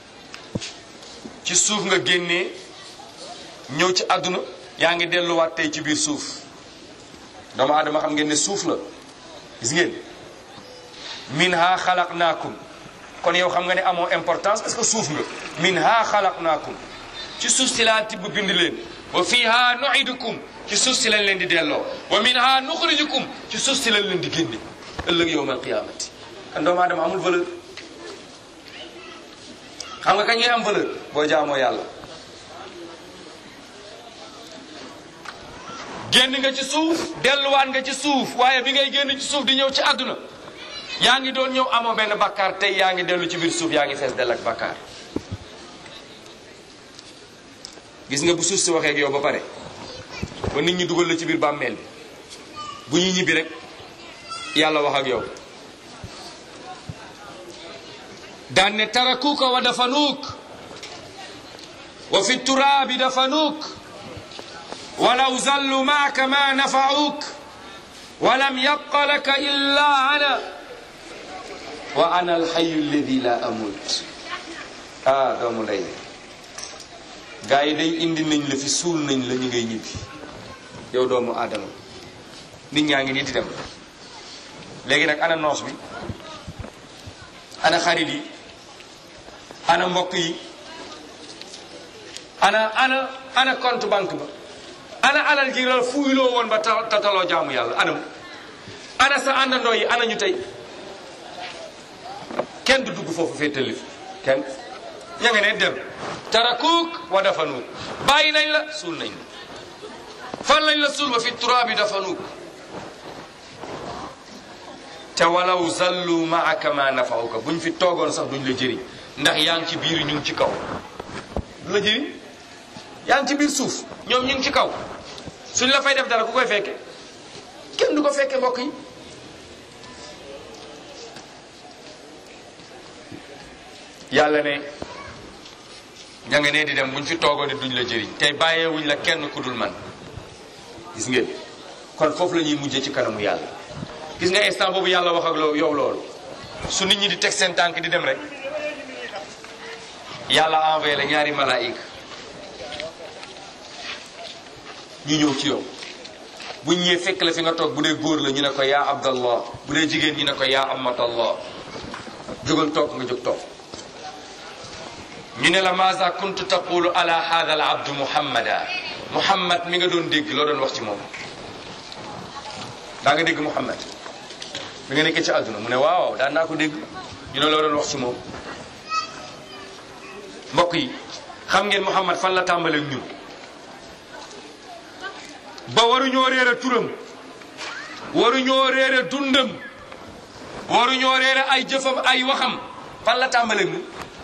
ci suuf nga génnee ñëw ci àdduna yaa ngi delluwaat tey ci biir suuf doomu aadama xam ngeen ne suuf la gis ngeen minha xalaqnaakum kon yow xam nga ne amoo importance parce que suuf nga minha xalaqnaakum ci suuf si laa tibb bind leen wa fiha nuidukum ci suuf si lañ leen di delloo wa minha nuxrijukum ci suuf si lañ leen di génne ëllëg yowm alqiyamati kan doomu aadama amul valeur xam nga kañ ngay am valeur boo jaamoo yàlla génn nga ci suuf delluwaat nga ci suuf waaye bi ngay génn ci suuf di ñëw ci àdduna yaa ngi doon ñëw amoo benn bakkaar tey yaa ngi dellu ci biir suuf yaa ngi fees dell ak bakkaar gis nga bu suuf si waxee ak yow ba pare ba nit ñi dugal la ci biir bàmmeel bi bu ñu ñibbi rek yàlla wax ak yow daan ne tarakuuka wa dafanuuk wa fi turaabi dafanuuk walaw zallu maaka ma nafacuuk walam yabqa laka illa ana wa ana alxayu alladi la amut ah doomu ndey gaa yi day indi nañ la fi suul nañ la ñu ngay ñibbi yow doomu aadama nit ñaa ngi nii di dem léegi nag ana noos bi ana xarit yi ana mbokk yi ana ana ana compte banque ba ana alal ji la fuyloo woon ba ta- tataloo jaamu yàlla anam ana sa àndandoo yi ana ñu tey kenn du dugg foofu fee tëllif kenn ña nga ne dem tarakuuk wa dafanuuk bàyyi nañ la suul nañ la fan lañ la suul ba fi turaabi dafanuuk te walaw zallu maaka ma nafauka buñ fi toogoon sax duñ la jëriñ ndax yaa ngi ci biir ñu ngi ci kaw du la jëriñ yaa ngi ci biir suuf ñoom ñu ngi ci kaw suñ la fay def dara ku koy fekke kenn du ko fekke mbokk yi yàlla ne ña nga nee di dem buñ fi toogoon duñ la jëriñ tey bàyyeewuñ la kenn ku dul man gis ngeen kon foofu la ñuy mujjee ci kanamu yàlla gis nga instant boobu yàlla wax ak loo yow loolu su nit ñi di teg seen tànk di dem rek yàlla envoyé la ñaari malaayika ñu ñëw ci yow bu ñëwee fekk la fi nga toog bu dee góor la ñu ne ko yaa abdallah bu dee jigéen ñu ne ko yaa amatallah jógal toog nga jóg toog ñu ne la maza kuntu taqulu ala hada al abdu muhammada muhammad mi nga doon dégg loo doon wax ci moom daa nga dégg muhammad bi nga nekkee ci àdduna mu ne waaw daan naa ko dégg ñu ne loo doon wax ci moom mbokk yi xam ngeen muhammad fan la tàmbalee ñun ba waruñoo réere turam waruñoo réere dundam waruñoo réere ay jëfam ay waxam fan la tàmbalee ñun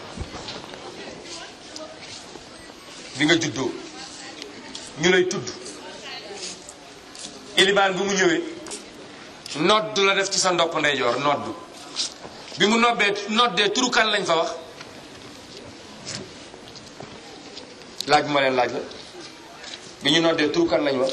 bi nga juddoo ñu lay tudd ilibaan bi mu ñëwee nodd la def ci sa ndopp ndeyjoor nodd bi mu nobbee noddee turu kan lañ fa wax laaj bu ma leen laaj la bi ñu noddee turu kan lañ wax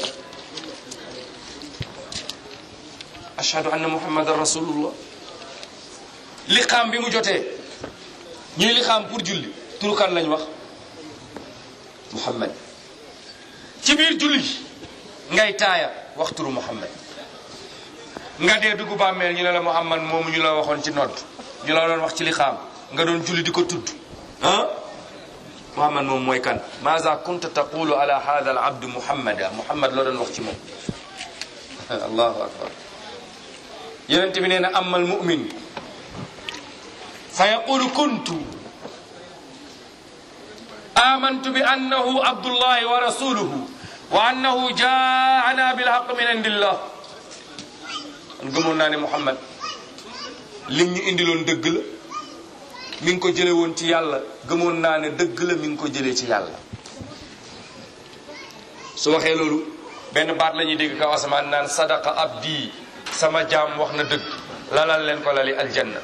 ashhadu anna muhammadan rasulullah liqaam bi mu jotee ñuy liqaam pour julli turu kan lañ wax muhammad ci biir julli ngay taaya wax turu muhammad nga dee dugg bàmmeel ñu ne la muhammad moomu ñu la waxoon ci nodd ñu la doon wax ci liqaam nga doon julli di ko tudd ah muhammad moom mooy kan maza kunta taqulu ala hada al abdu muhammada muhammad loo doon wax ci moom allahu akbar yonente bi nee na amma al mumin fa yaqulu kuntu amantu bi annahu abdullahi wa rasuluhu wa annahu jaana bilhaq min indillah man gëmoon naa ne muhammad lim ñu indiloon dëgg la mi ngi ko jële woon ci yàlla gëmoon naa ne dëgg la mi ngi ko jëlee ci yàlla su waxee loolu benn baat la ñuy dégg kaw asamaan naan sadaqa abdi sama jaam wax na dëgg lalal leen ko lali aljanna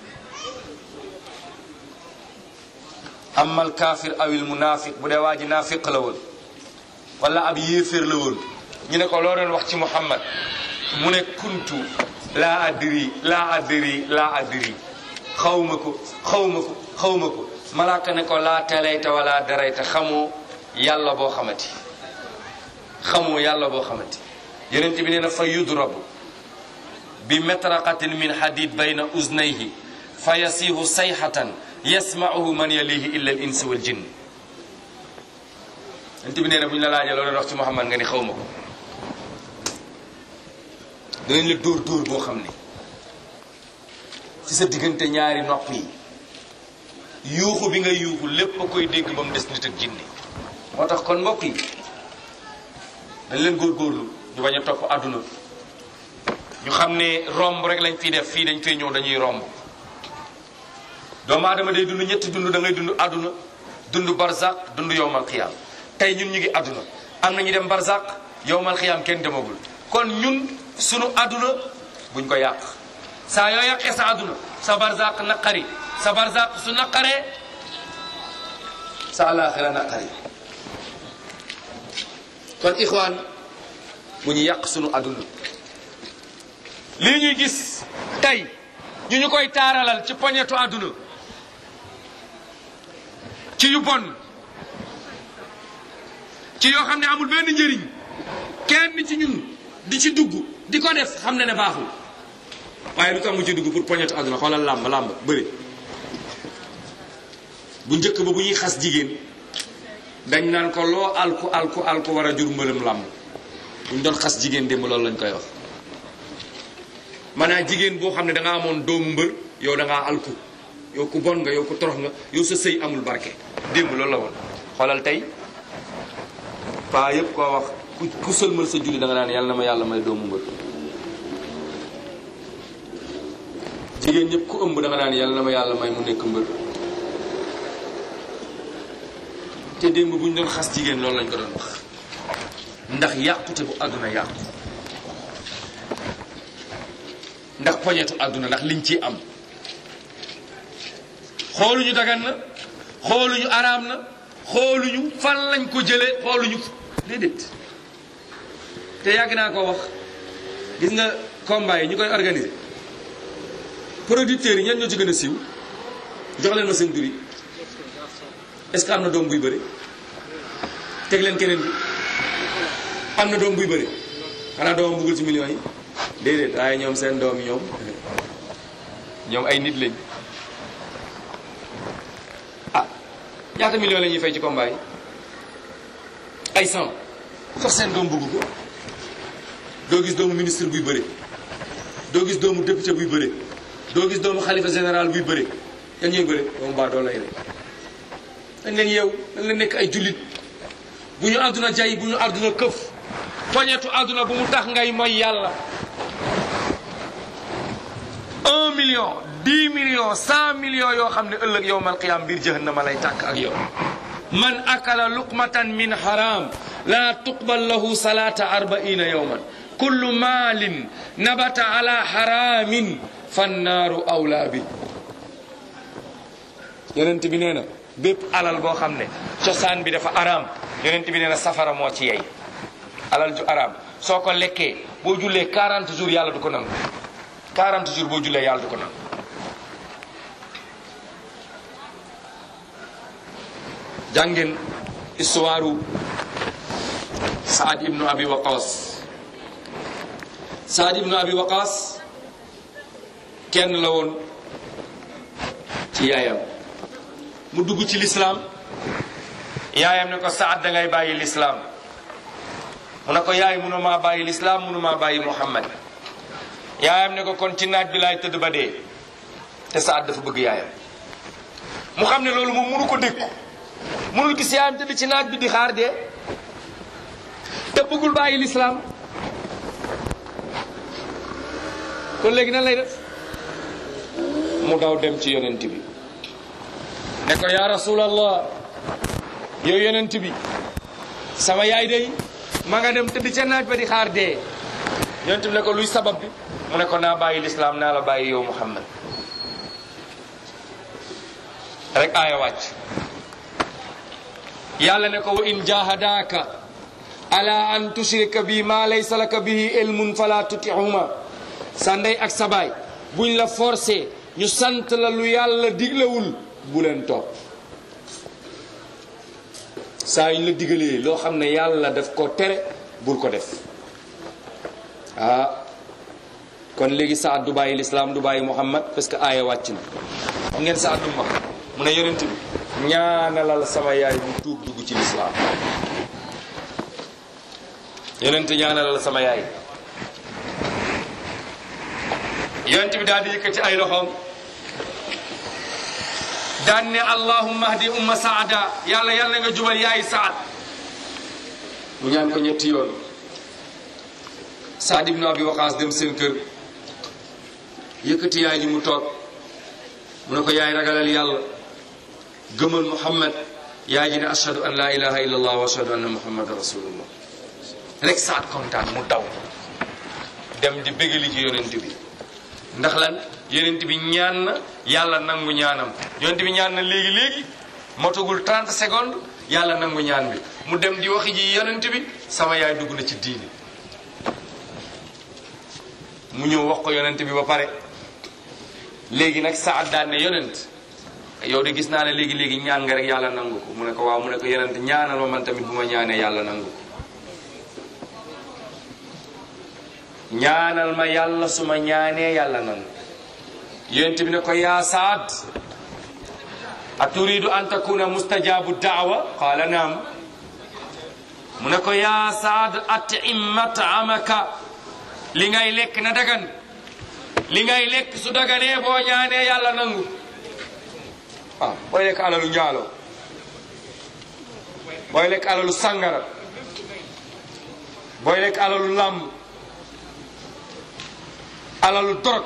amal kaafir awil munafiq bu dee waa ji naafiq la woon wala ab yéeféer la woon ñu ne ko loo doon wax ci muhammad mu ne kuntu laa adri laa adri laa adri xawma ko xawma ko xawma ko malaaka ne ko laa telayta wala darayta xamoo yàlla boo xamati xamoo yàlla boo xamati yonent bi nee na fa yudrabu bi metraqatin min hadid bayna uznayhi fa yasiihu sayhatan yasmauhu man yalihi illa al insi wal jinn yonent bi nee na bu ñu la laajee loolu wax ci Muhammad nga ni xaw ma ko danañ la dóor dóor boo xam ne ci sa diggante ñaari nopp yi yuuxu bi nga yuuxu lépp a koy dégg ba mu des nit ak jinne moo tax kon mbokk yi dañ leen góorgóorlu ñu bañ a topp àdduna ñu xam ne romb rek lañ fiy def fii dañ fay ñëw dañuy romb doomu aadama day dund ñetti dund da ngay dund àdduna dund barzaq dund yowmal xiyaam tey ñun ñu ngi àdduna am na ñu dem barzaq yowmal xiyaam kenn demagul kon ñun sunu àdduna buñ ko yàq saa yoo yàqee sa àdduna sa barzaq naqari sa barzaq su naqaree sa alaxira naqari kon ixwaan bu ñu yàq sunu àdduna lii ñuy gis tey ñu ñu koy taaralal ci poñetu àdduna ci yu bon ci yoo xam ne amul benn njëriñ kenn ci ñun di ci dugg di ko def xam ne ne baaxul waaye lu tax mu ci dugg pour poñetu àdduna xoolal làmb làmb bëri bu njëkk ba bu ñuy xas jigéen dañ naan ko loo alku alku alku war a jur mbëlëm làmb bu ñu doon xas jigéen démb loolu lañ koy wax maanaam jigéen boo xam ne da nga amoon doomu mbër yow da ngaa alku yow ku bon nga yow ku torox nga yow sa sëy amul barke démb loolu la woon xoolal tey paa yëpp koo wax ku ku sëlmal sa julli da nga naan yàlla na ma yàlla may doomu mbër jigéen ñëpp ku ëmb da nga naan yàlla na ma yàlla may mu nekk mbër te démb bu ñu doon xas jigéen loolu lañ ko doon wax ndax yàqute bu àdduna yàqu ndax poñetu àdduna ndax liñ ci am xooluñu dagan na xooluñu araam na xooluñu fan lañ ko jëlee xooluñu déedéet te yàgg naa ko wax gis nga combat yi ñu koy organiser producteurs yi ñan ñoo ci gën a siiw jox leen ma seen tur yi est-ce que am na doom buy bëri teg leen keneen bi am na doom buy bëri xanaa doomam bëggul ci millions yi déedéet waaye ñoom seen doom yi ñoom ñoom ay nit lañ ah ñaata millions la ñuy fay ci combat yi ay cent sax seen doom bëgg ko doo gis doomu ministre buy bëri doo gis doomu député buy bëri doo gis doomu xalifa général buy bëri yan ñooy bëri doomu baa doo lay rek dañ leen yeew dañ leen nekk ay jullit bu ñu àdduna jay bu ñu àdduna këf poñetu àdduna bu mu tax ngay mooy yàlla un million dix millions cent millions yoo xam ne ëllëg yowmal qiyaam biir jahannama lay tàkk ak yow man akala luqmatan min haram la tuqbal lahu salata arbaina yowman kullu maalin nabata ala haramin fannaaru awla bi yonent bi nee na bépp alal boo xam ne cosaan bi dafa araam yonent bi nee na safara moo ci yey alal ju araam soo ko lekkee boo jullee 40 jours yàlla du ko nangu 40 jours boo jullee yàlla du ko nangu jàngeen histoire Saad ibnu Abi Waqas Saad ibnu Abi Waqas kenn la woon ci yaayam mu dugg ci lislaam yaayam ne ko Saad da ngay bàyyi lislaam mu ne ko yaay munu maa bàyyi lislaam munu maa bàyyi Muhammad yaayam ne ko kon ci naaj bi laay tëdd ba dee te Saad dafa bëgg yaayam mu xam ne loolu moom munu ko dékku munul gis yaayam tëdd ci naaj bi di xaar dee te bëggul bàyyi lislaam kon léegi nan lay def mu daw dem ci yonent bi ne ko yaa rasulallah yow yonent bi sama yaay day ma nga dem tëdd ca naaj ba di xaar dee yonent bi ne ko luy sabab bi mu ne ko naa bàyyi lislaam naa la bàyyi yow muhammad rek aaya wàcc yàlla ne ko wa in jahadaka ala an tushrika bi ma laysa laka bihi ilmun fala tutihuma sa ndey ak sa baay buñ la forcé ñu sant la lu yàlla diglewul bu leen topp saa ñu la digalee loo xam ne yàlla daf ko tere bul ko def ah kon léegi Saad du bàyyi lislaam du bàyyi Muhammad parce que aaya wàcc na xam ngeen Saad du wax mu ne yonent bi ñaanalal sama yaay mu tuub dugg ci lislaam yonent ñaanalal sama yaay yonent bi daal di yëkkati ay loxoom daan ne allahumma hdi umma saada yàlla yàlla nga jubal yaay saad mu ñaan ko ñetti yoon saad ibnu abi waqaas dem seen kër yëkkati yaay ji mu toog mu ne ko yaay ragalal yàlla gëmal muhammad yaay ji ne ashhadu an la ilaha illa allah wa ashhadu anna muhammadan rasulullah rek saad kontaan mu daw dem di bégali ci yonent bi ndax lan yonent bi ñaan na yàlla nangu ñaanam yonent bi ñaan na léegi léegi motagul 30 secondes yàlla nangu ñaan bi mu dem di waxi ji yonent bi sama yaay dugg na ci diini mu ñëw wax ko yonent bi ba pare léegi nag Saad daan ne yonent yow de gis naa ne léegi léegi ñaan nga rek yàlla nangu ko mu ne ko waaw mu ne ko yonent ñaanal ma man tamit bu ma ñaanee yàlla nangu ko ñaanal ma yàlla su ma ñaanee yàlla nangu yonent bi ne ko yaa Saad a turidu an takuna mustajabu daawa qaala naam mu ne ko yaa Saad atim matamaka li ngay lekk na dagan li ngay lekk su daganee boo ñaanee yàlla nangu waaw booy lekk alalu njaalo booy lekk alalu sangara booy lekk alalu làmb alalu dorog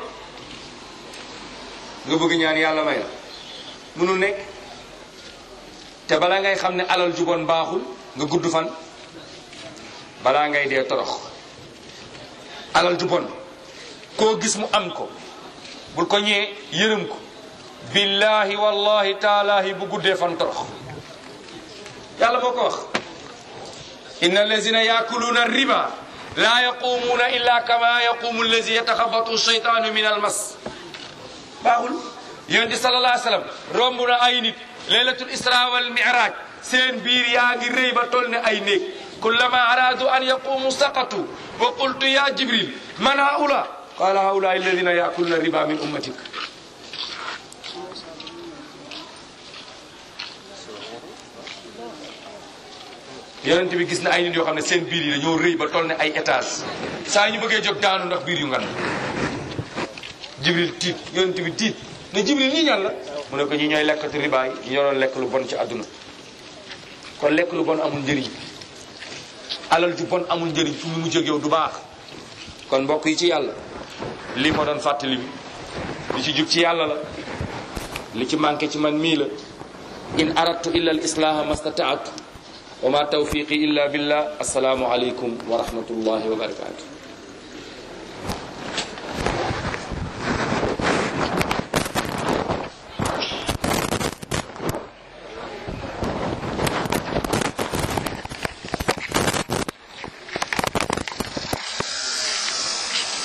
nga bëgg ñaan yàlla may la mënul nekk te balaa ngay xam ne alal ju bon baaxul nga gudd fan balaa ngay dee torox alal ju bon koo gis mu am ko bul ko ñee yërëm ko billahi wallahi taalahi bu guddee fan torox yàlla moo ko wax inna allazina yakuluuna riba la yaqumuuna illa kama yaqumu allazi yataxabatu shaytaanu min almas baaxul yonent sallallahu alayhi wa sallam romb na ay nit laylatul isra wal miraj seen biir yaa ngi rëy ba toll ne ay néeg kullama aradu an yaqumu saqatu wa qultu ya jibril man haula qala haula alladina yakuluna riba min ummatik yonent bi gis na ay nit yoo xam ne seen biir yi dañoo rëy ba toll ne ay étage saa ñu bëggee jóg daanu ndax biir yu ngan jibril tiit yonent bi tiit ne jibril ñii ñan la mu ne ko ñi ñooy lekkati riba yi ñu ñoroon lekk lu bon ci àdduna kon lekk lu bon amul njëriñ alal ju bon amul njëriñ fu mu mujj ak yow du baax kon mbokk yi ci yàlla lii ma doon fàttali bi li ci jub ci yàlla la li ci manqué ci man mii la in aradtu illa al islaha mastataatu wa ma tawfiqi illa billah assalaamu aleykum wa rahmatullahi wa barakatuh